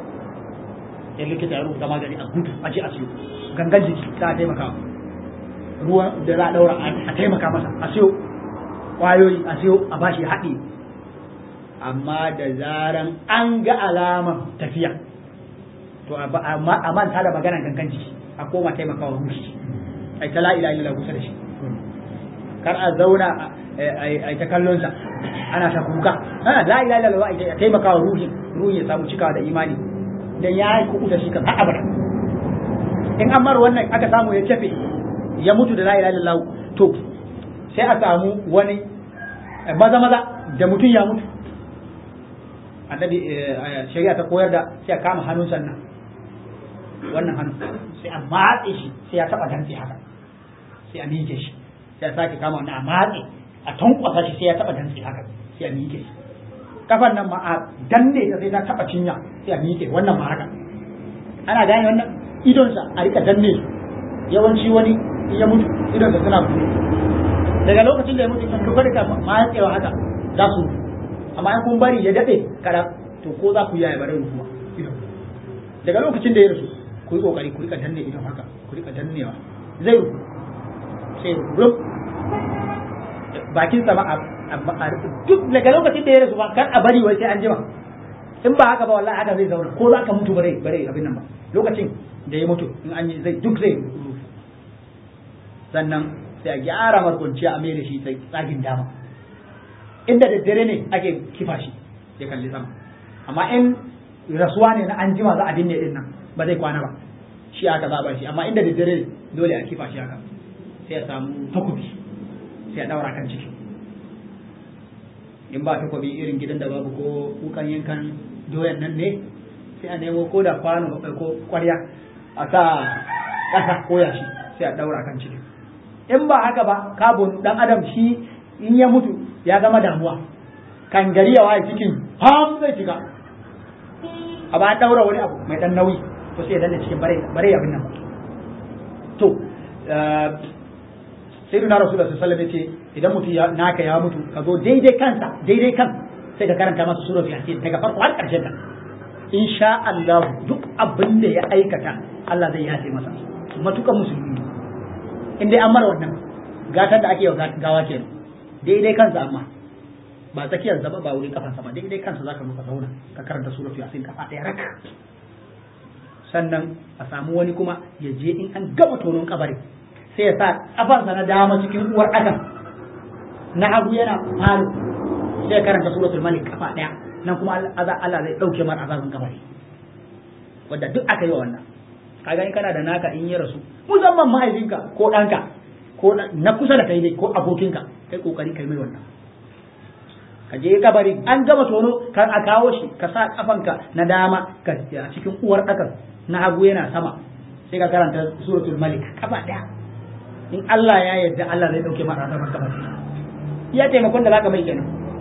ya likita ya rubuta magani a gudu a je a siyo gangan jiki za a taimakawa ruwa da za a daura a taimaka masa a siyo kwayoyi a siyo a bashi haɗi amma da zaran an ga alaman tafiya to a manta da maganar gangan jiki a koma taimakawa ruhi ai ta la'ila ila kusa da shi kar a zauna a ta kallon sa ana ta kuka ana la'ila ila a taimakawa ruhi ruhi ya samu cikawa da imani dan ya yi kuku da shi kan har abada in an mar wannan aka samu ya tafe ya mutu da la'ila ila to sai a samu wani maza maza da mutum ya mutu annabi shari'a ta koyar da sai a kama hannun sannan wannan hannu sai a matse shi sai ya taba dantse haka sai a miƙe shi sai a sake kama wannan a matse a tankwasa shi sai ya taba dantse haka sai a miƙe shi kafan nan ma a danne ta sai ta taba cinya sai a miƙe wannan ma haka ana gane wannan idonsa a rika danne yawanci wani in ya mutu idonsa suna buɗe daga lokacin da ya mutu kan kuka rika matsewa haka za su amma in kun bari ya daɗe kada to ko za ku yi ya bare rufuwa idon daga lokacin da ya rasu ku yi kokari ku rika danne idon haka ku rika dannewa zai rufu sai ruf bakin sama a duk daga lokacin da ya rasu ba kar a bari wai sai an jima in ba haka ba wallahi haka zai zauna ko za ka mutu bare bare abin nan ba lokacin da ya mutu in an yi zai duk zai rufu sannan sai a gyara markwanciya a mai da shi tsagin dama inda daddare ne ake kifa shi ya kalli sama amma in rasuwa ne na an jima za a binne din nan ba zai kwana ba shi aka zaba shi amma inda daddare dole a kifa shi haka sai ya samu takobi sai ya daura kan ciki in ba takobi irin gidan da babu ko kukan yankan doyan nan ne sai a nemo ko da kwano ko kwarya a sa ƙasa ko yashi sai a daura kan ciki in ba haka ba kabon dan adam shi in ya mutu ya zama damuwa kan gari ya waye cikin ham zai shiga a ba daura wani abu mai dan nauyi to sai ya danne cikin bare bare abin nan to sai duna rasulullah sallallahu alaihi wasallam yace idan mutu ya naka ya mutu ka zo daidai kansa daidai kan sai ka karanta masa suratul yasin daga farko har karshen ta insha Allah duk abin da ya aikata Allah zai yafe masa matukan musulmi in dai an mara wannan gatar da ake yi gawa ke daidai kansa amma ba tsakiyar zaba ba wurin kafansa ba daidai kansa zaka muka zauna ka karanta suratul yasin kafa ɗaya rak sannan a samu wani kuma ya je in an gama tonon kabari sai ya sa kafarsa na dama cikin uwar adam na hagu yana falo sai ya karanta suratul malik kafa ɗaya nan kuma Allah zai ɗauke mar azabin kabari wanda duk aka yi wa wannan kaga in kana da naka in ya rasu musamman mahaifinka ko ɗanka ko na kusa da kai ne ko abokinka kai kokari kai mai wannan ka je kabari an gama tono kan a kawo shi ka sa kafanka na dama ka a cikin uwar ɗakan na hagu yana sama sai ka karanta suratul malik kafa ɗaya in Allah ya yarda Allah zai dauke mara azabar kabari ya taimakon da zaka mai kenan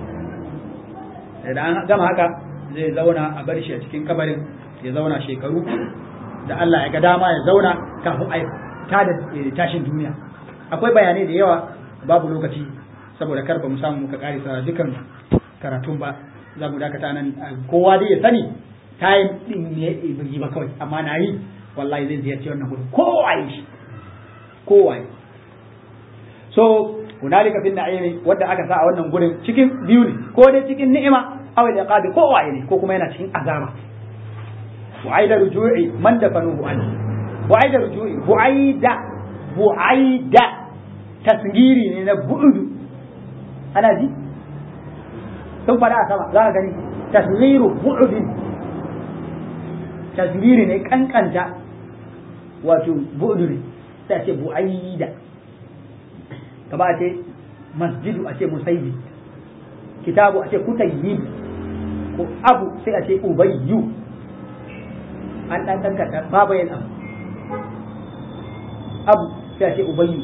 da an gama haka zai zauna a bar shi a cikin kabarin ya zauna shekaru da Allah ya ga dama ya zauna kafin a ta da tashin duniya akwai bayanai da yawa babu lokaci saboda kar ba mu samu muka karisa dukan karatun ba za mu dakata nan kowa dai ya sani time din ne yi ba kawai amma na yi wallahi zai ziyarci wannan gudu kowa yi shi kowa yi so hunalika fil na'imi wanda aka sa a wannan gurin cikin biyu ne ko dai cikin ni'ima aw al-iqabi kowa ne ko kuma yana cikin azaba وعيد رجوعي من دفنوه عنه وعيد رجوعي بعيد بعيد تسجيري ne na bu'udu ana ji sun fada a sama za ka gani tasgiru bu'udin tasgiri ne kankanta wato bu'udu ne sai a ce bu'aida kama a ce masjidu a ce musayyi kitabu a ce kutayyib ko abu sai a ce ubayyu an ɗan kankata babu yin abu abu sai a ce ubayyu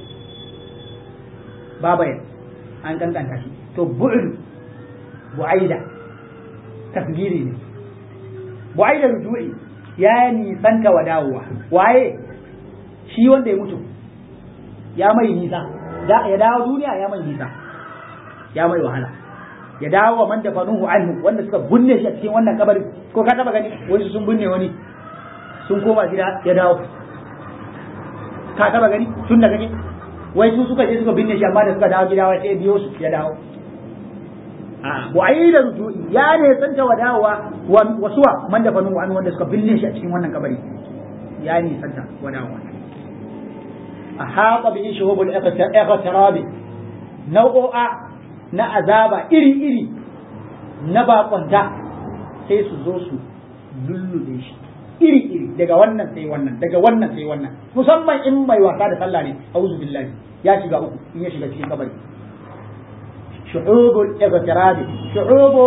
babu yin an kankanta shi to bu'ul bu'aida tasgiri ne bu'aida rujui ya nisanta wa dawowa waye shi wanda ya mutu ya mai nisa ya dawo duniya ya mai nisa ya mai wahala ya dawo wa man da fanuhu anhu wanda suka binne shi a cikin wannan kabarin ko ka taba gani wani sun binne wani sun koma gida ya dawo ka taba gani tun da kake wai su suka je suka binne shi amma da suka dawo gida wai sai biyo su ya dawo a wa'ida rujui ya ne santa wa dawowa wasuwa man da fanuhu anhu wanda suka binne shi a cikin wannan kabari ya ne santa wa dawowa a haƙa bi shuhubul iqtirabi nau'o'a na azaba iri-iri na bakonta sai su zo su lullube shi iri-iri daga wannan sai wannan daga wannan sai wannan musamman in mai wasa da sallah ne auzu billahi ya shiga uku in ya shiga cikin kabari shu'ubul igtirabi shu'ubu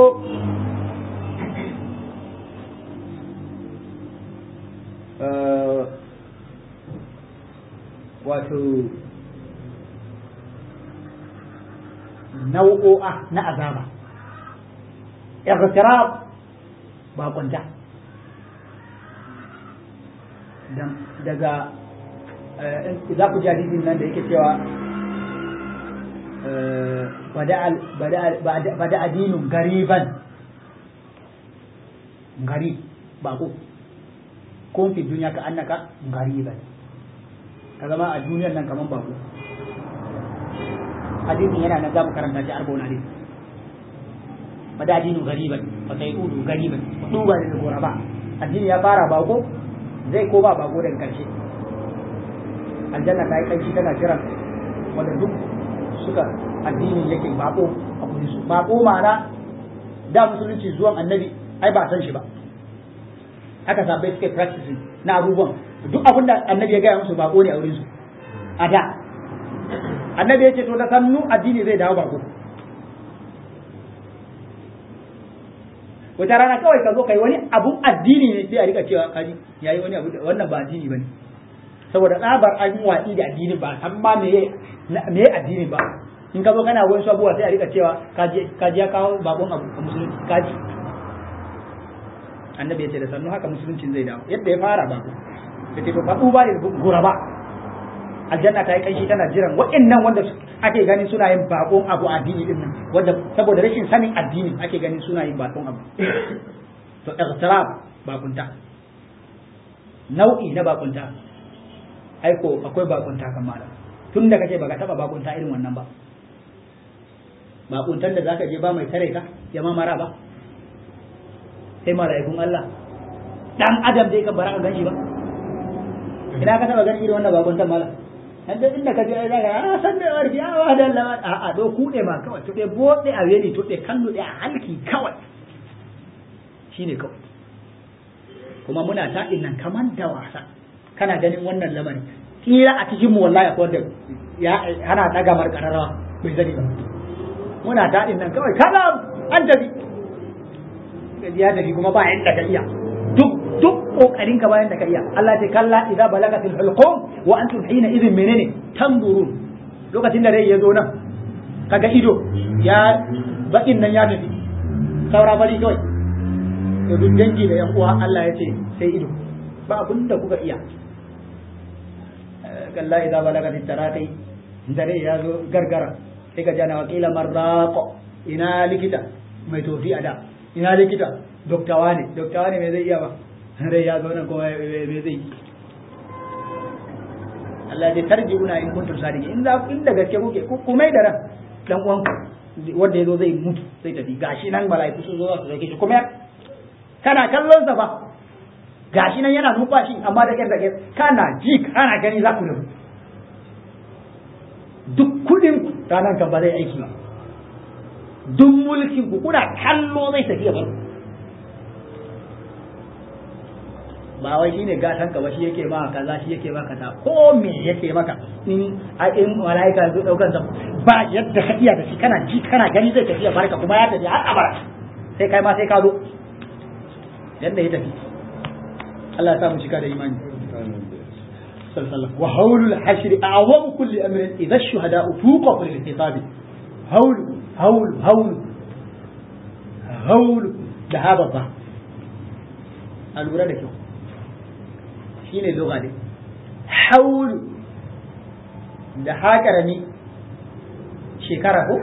wato nau'o'a na azaba ightirab bakunta daga za ku ji hadisin nan da yake cewa bada adinun gariban gari bako kun fi duniya ka annaka gariban ka zama a duniyar nan kaman bako hadisin yana nan za mu karanta shi arba'un hadis bada adinun gariban fa sai udu gariban duba da gora ba addini ya fara bako zai ko ba bako daga karshe aljanna ta yi kanshi tana kiran wanda duk suka addini yake bako a kudi su bako ma'ana da musulunci zuwan annabi ai ba san shi ba aka sabai suke practicing na abubuwan duk abin da annabi ya gaya musu bako ne a wurin su a da annabi ya ce to da sannu addini zai dawo bako wata rana kawai ka zo kai wani abun addini ne sai a rika cewa kaji yayi wani abu wannan ba addini bane saboda tsabar an yi watsi da addini ba san ma me me addini ba in ka zo kana wani abubuwa sai a rika cewa kaji kaji ya kawo bakon abu a musulunci kaji annabi ya ce da sannu haka musuluncin zai dawo yadda ya fara bako da ce ba ba ne guraba aljanna ta yi kanshi tana jiran waɗannan wanda ake ganin suna yin bakon abu addini din nan wanda saboda rashin sanin addini ake ganin suna yin bakon abu to ightirab bakunta nau'i na bakunta aiko akwai bakunta kan malam tun da kace baka taba bakunta irin wannan ba bakuntan da zaka je ba mai tare ka ya ma mara ba sai mala'ikun Allah dan adam dai kan bara ka ganshi ba ina ka taba ganin irin wannan bakuntan malam dan da inda ka je ai zaka a san da warki a wa da Allah a a do kude ma kawai to dai bode a weli to dai kallo dai a halki kawai shine kawai kuma muna taɗin nan kaman da wasa kana ganin wannan lamarin kira a cikin mu wallahi akwai wanda ya ana daga mar kararrawa bai zani ba muna taɗin nan kawai kada an tafi ya tafi kuma ba yanda ka iya duk duk kokarin ka bayan da ka iya Allah ta kalla idza balagatil hulqum wa antum hina idhin menene tanzurun lokacin da rai ya zo nan kaga ido ya bakin nan ya tafi saura bari kawai to duk dangi da yan uwa Allah ya ce sai ido ba abin da kuka iya kalla idza balagatit taraqi dare ya zo gargara sai ka jana wakila marraqo ina likita mai tofi a da ina likita doktawa ne doktawa ne me zai iya ba rai ya zo nan kuma me zai Allah ya tarjiuna in kuntum sadiqin in za in da gaske kuke ku mai da ran dan uwan wanda yazo zai mutu sai tafi gashi nan malaiku sun zo su dauke shi kuma kana kallon sa fa gashi nan yana numfashi amma da kyar da kyar kana ji kana gani za ku da duk kudin ranar kan ba zai aiki ba duk mulkin ku kuna kallo zai tafiya ba ba wai shine gatan ka ba shi yake ma kaza shi yake ma kaza ko me yake maka in a in malaika zo daukan sa ba yadda ka iya da shi kana ji kana gani zai tafiya barka kuma ya tafi har abara sai kai ma sai ka zo yadda ya tafi Allah ya sa mu cika da imani wa hawlul hashr a'zamu kulli amrin idha ash-shuhada'u tuqafu lil khitabi hawl hawl hawl hawl da haba ba a lura da kyau shine lugha ne hawl da haƙarami shekara ko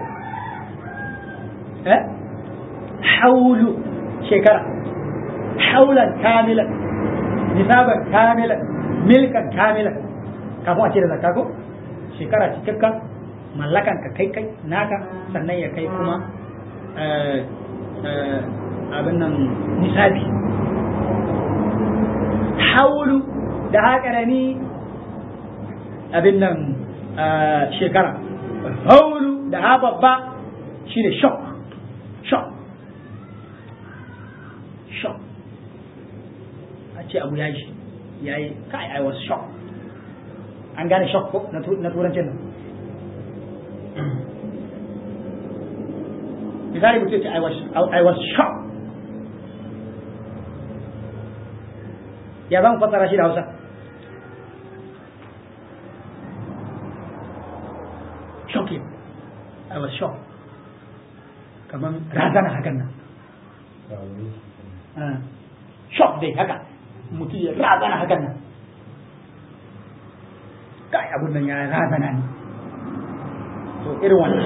eh hawlu shekara haulan kamilan nisaban kamilan milkan kamilan kafin a ce da zakka ko shekara cikakka mallakan ka kai kai naka sannan ya kai kuma abin nan nisabi haulu da haƙarami abin nan shekara haulu da ha babba shi ne shock shock shock a ce abu ya yi ya yi kai I was shocked an gane shock ko na turancin nan misali mutum ce I was, I was shocked ya zan fassara shi da hausa shocking I was shocked kamar razana hakan nan shock dai haka mutum ya razana hakan nan kai abun nan ya razana ne to irin wannan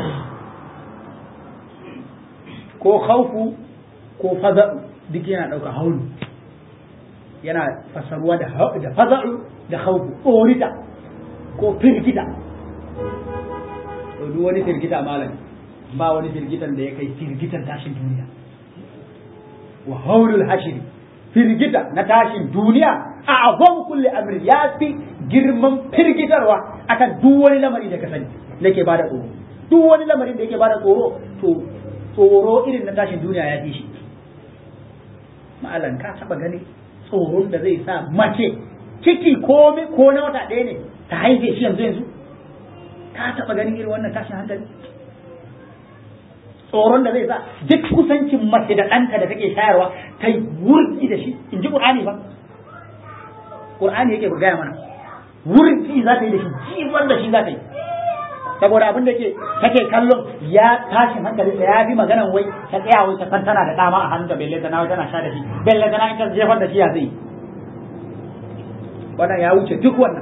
ko khaufu ko faza'u duk yana ɗauka haulu yana fasaruwa da da faza'u da khaufu orita ko firgita to duk wani firgita malam ba wani firgitan da ya kai firgitan tashin duniya wa haulul hashiri firgita na tashin duniya a azam kulli amri ya fi girman firgitarwa akan duk wani lamari da ka sani da ke bada tsoro duk wani lamarin da yake bada tsoro to tsoro irin na tashin duniya ya fi shi ma'alan ka taba gani tsoron da zai sa mace ciki ko ko na wata ɗaya ne ta haife shi yanzu yanzu ka taba gani irin wannan tashin hankali tsoron da zai sa duk kusancin mace da ɗanta da take shayarwa ta yi wurgi da shi in ji ƙur'ani ba ƙur'ani yake gaya mana wurgi za ta yi da shi jifar da shi za ta yi saboda abin da ke take kallon ya tashin hankali da ya fi maganan wai ta tsaya wai ta san tana da dama a hannunta belle ta nawa tana sha da shi belle ta nawa ta jefar da shi ya zai wannan ya wuce duk wannan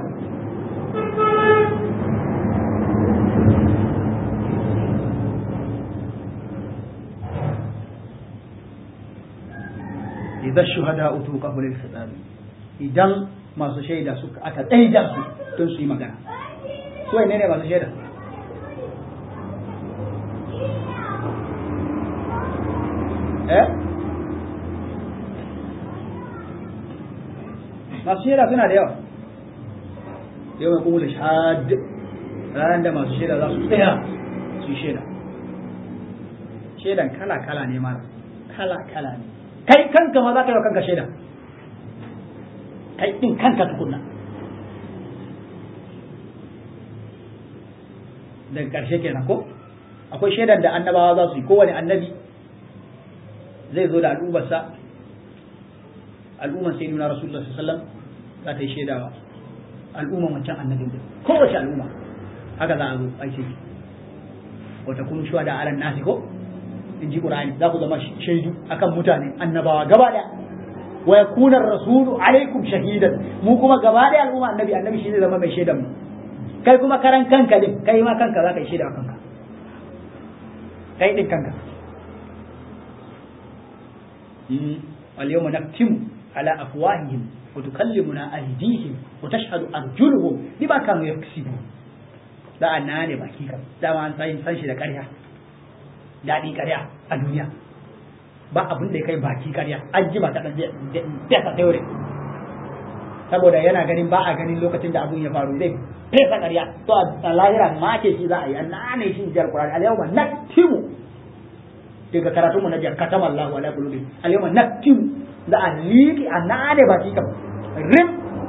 idan shuhada utu qabla al-khitab idan masu shaida suka aka tsaida su don su yi magana su ne ne masu shaida eh masu shaida suna da yawa yau mai kuma shahad ranar da masu shaida za su tsaya su yi shaida shaidan kala-kala ne mara kala-kala ne kai kanka ma za ka yi wa kanka shaida kai din kanka tukunna daga ƙarshe kenan ko akwai shaidan da annabawa za su yi kowane annabi zai zo da al'ummarsa al'ummar sai nuna rasulullah sallallahu za ta yi shaidawa al'ummar wancan annabin din kowace al'umma haka za a zo ai sai wata kun shuwa da alan nasi ko in ji qur'ani za ku zama shaidu akan mutane annabawa gaba daya wa yakuna rasulu alaikum shahidan mu kuma gaba daya al'umma annabi annabi shi zai zama mai shaidan mu kai kuma karan kanka din kai ma kanka za ka yi shaida kanka kai din kanka اليوم نختم على أفواههم وتكلمنا أيديهم وتشهد أرجلهم بما كانوا يكسبون da anna ne baki kam dama an san san shi da ƙarya daɗi ƙarya a duniya ba abin da ya kai baki ƙarya an ji ba ta ɗan fesa teore saboda yana ganin ba a ganin lokacin da abun ya faru zai fesa ƙarya to a lahira ma ke shi za a yi anna ne shi jar Qur'ani al-yawma naktimu daga karatun mu na jiya katama Allah ala qulubi al-yawma naktim da a liƙi a nane baki kam rim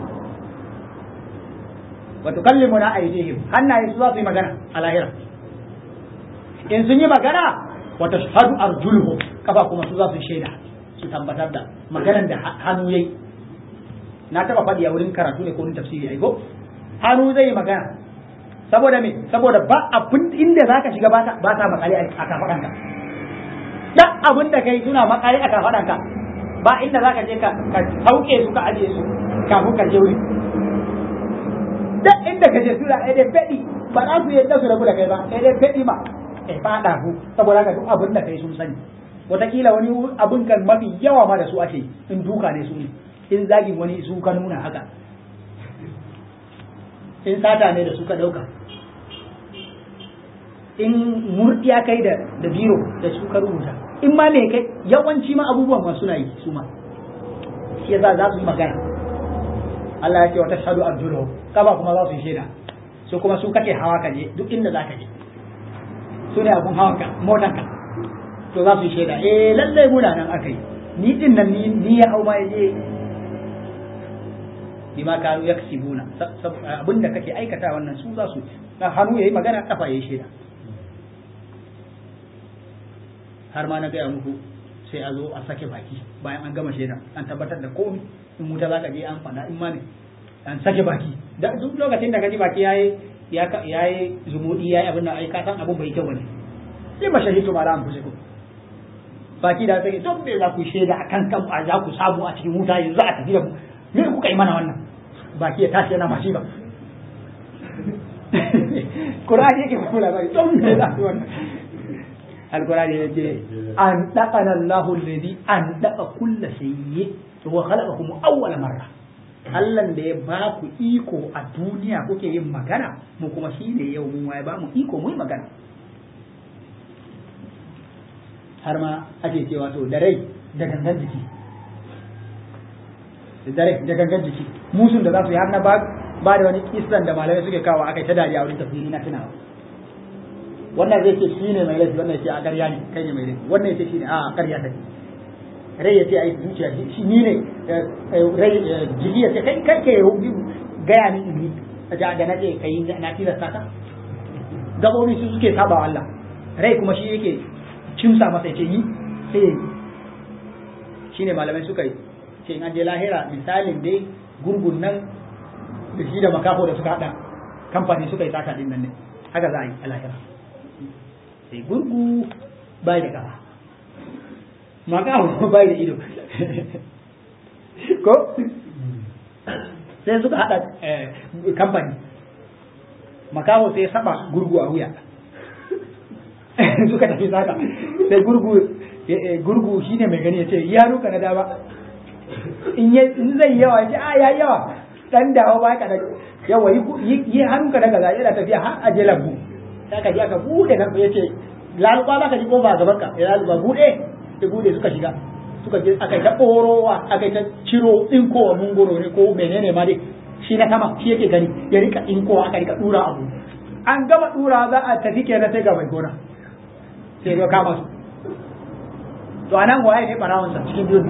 wa tukallimuna aydihim hannaye su za su yi magana a lahira in sun yi magana wa tashhadu arjuluhum kafa kuma su za su shaida su tabbatar da maganar da hannu yayi na taba faɗi a wurin karatu ne ko wurin tafsiri ai ko hannu zai yi magana saboda me saboda ba abin inda zaka shiga ba ta ba ta makale a kafaɗanka duk abin da kai suna makare a kafaɗanka ba inda za ka je ka sauke su ka ajiye su kafin ka je wuri duk inda ka je su da ɗaya faɗi ba za su yadda su rabu da kai ba ɗaya faɗi ma e faɗa ku saboda haka duk abin da kai sun sani wataƙila wani abin kan mafi yawa ma da su ake in duka ne su ne in zagin wani su ka nuna haka in sata ne da su ka ɗauka in murdiya kai da da biro da su ka rubuta in ma me kai yawanci ma abubuwan ma suna yi su ma shi yasa za su yi magana Allah ya ce wa tashhadu arjuluhum kaba kuma za su yi shaida su kuma su kake hawa ka je duk inda za ka je su ne abun hawan ka motan ka to za su yi shaida eh lalle muna nan aka yi ni din nan ni ni ya hau ma ya je bima kanu yaksibuna abinda kake aikata wannan su za su hannu yayi magana kafa yayi shaida har ma na gaya muku sai a zo a sake baki bayan an gama shaida an tabbatar da komai in wuta za ka je an faɗa in ma ne an sake baki da duk lokacin da ka ji baki yayi ya yayi zumudi yayi abin nan ai ka san abin bai kyau bane sai ba shahidu ma ran fusiku baki da take don me za ku shaida akan kan a za ku samu a cikin wuta yanzu a tafi da mu me kuka yi mana wannan baki ya tashi yana mashi ba Qur'ani yake ba labari don me za ku wannan Al-Qur'ani yake an daqana Allahu alladhi an daqa kulla shay'in wa khalaqakum awwala marra Allah da ya ba ku iko a duniya kuke yin magana mu kuma shi ne yau mun waye ba mu iko mu yi magana har ma ake cewa to da rai da gangan jiki da rai da gangan jiki musun da za su yi har na ba ba da wani kisan da malamai suke kawo aka ta dariya wurin tafsiri na tunawa wannan zai ce shi ne mai laifi wannan ya ce a ƙarya ne kai ne mai laifi wannan ya ce shi ne a ƙarya take rai ya ce ai zuciya shi ni ne rai jiki ya ce kai kai ke gaya min in da da na ce kai na tilasta ka gabobi su suke saba Allah rai kuma shi yake cimsa masa ce yi sai ya yi shi ne malamai suka yi ce in an je lahira misalin dai gurgun nan da shi da makafo da suka haɗa kamfani suka yi sata din nan ne haka za a yi a lahira sai gurgu bai da kafa makaho bai da ido ko sai suka haɗa kamfani makaho sai saba gurgu a wuya suka tafi saka sai gurgu gurgu shine mai gani ya ce ya ruka na dama in zai yawa ya ce a ya yawa dan dawo ba ka da yawa yi hannunka daga zai yana tafiya har aje lambu sai ka ji aka bude nan ya ce laluba ba ka ji kofa a gaban ka ya laluba bude ya bude suka shiga suka je aka ta ɓorowa aka ta ciro tsinkowa mungoro ne ko menene ma dai shi na sama shi yake gani ya rika tsinkowa aka rika dura abu an gama dura za a tafi kenan sai ga mai gona sai ya kama su to anan waye ne barawon sa cikin biyun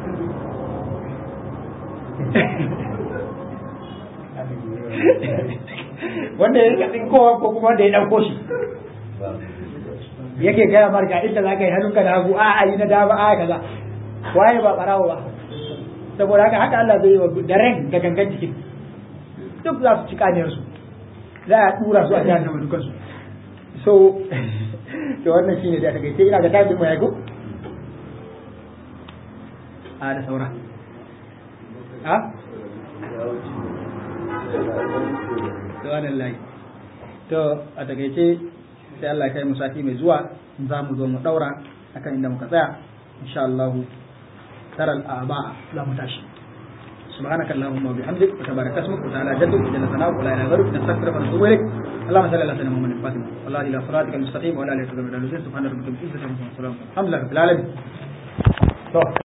wanda ya rika tsinkowa ko kuma wanda ya ɗauko shi yake gaya marka inda za ka yi hannunka da hagu a a yi na dama a kaza waye ba barawo ba saboda haka haka Allah zai yi wa da ran da gangan jikin duk za su ci kaniyar su za a tura su a jihar nama dukansu so to wannan shine da take sai ina ga tabi mu yago a da saura a subhanallahi to a takaice sai Allah ya kai mu sati mai zuwa za mu zo mu daura akan inda muka tsaya insha Allah taral aba za mu tashi سبحانك اللهم وبحمدك وتبارك اسمك وتعالى جدك وجل ثناؤك ولا اله غيرك نستغفرك ونتوب اليك اللهم صل على سيدنا محمد الفاتح والله الى صراطك المستقيم وعلى اله وصحبه وسلم سبحان ربك رب العزه عما يصفون الحمد لله رب العالمين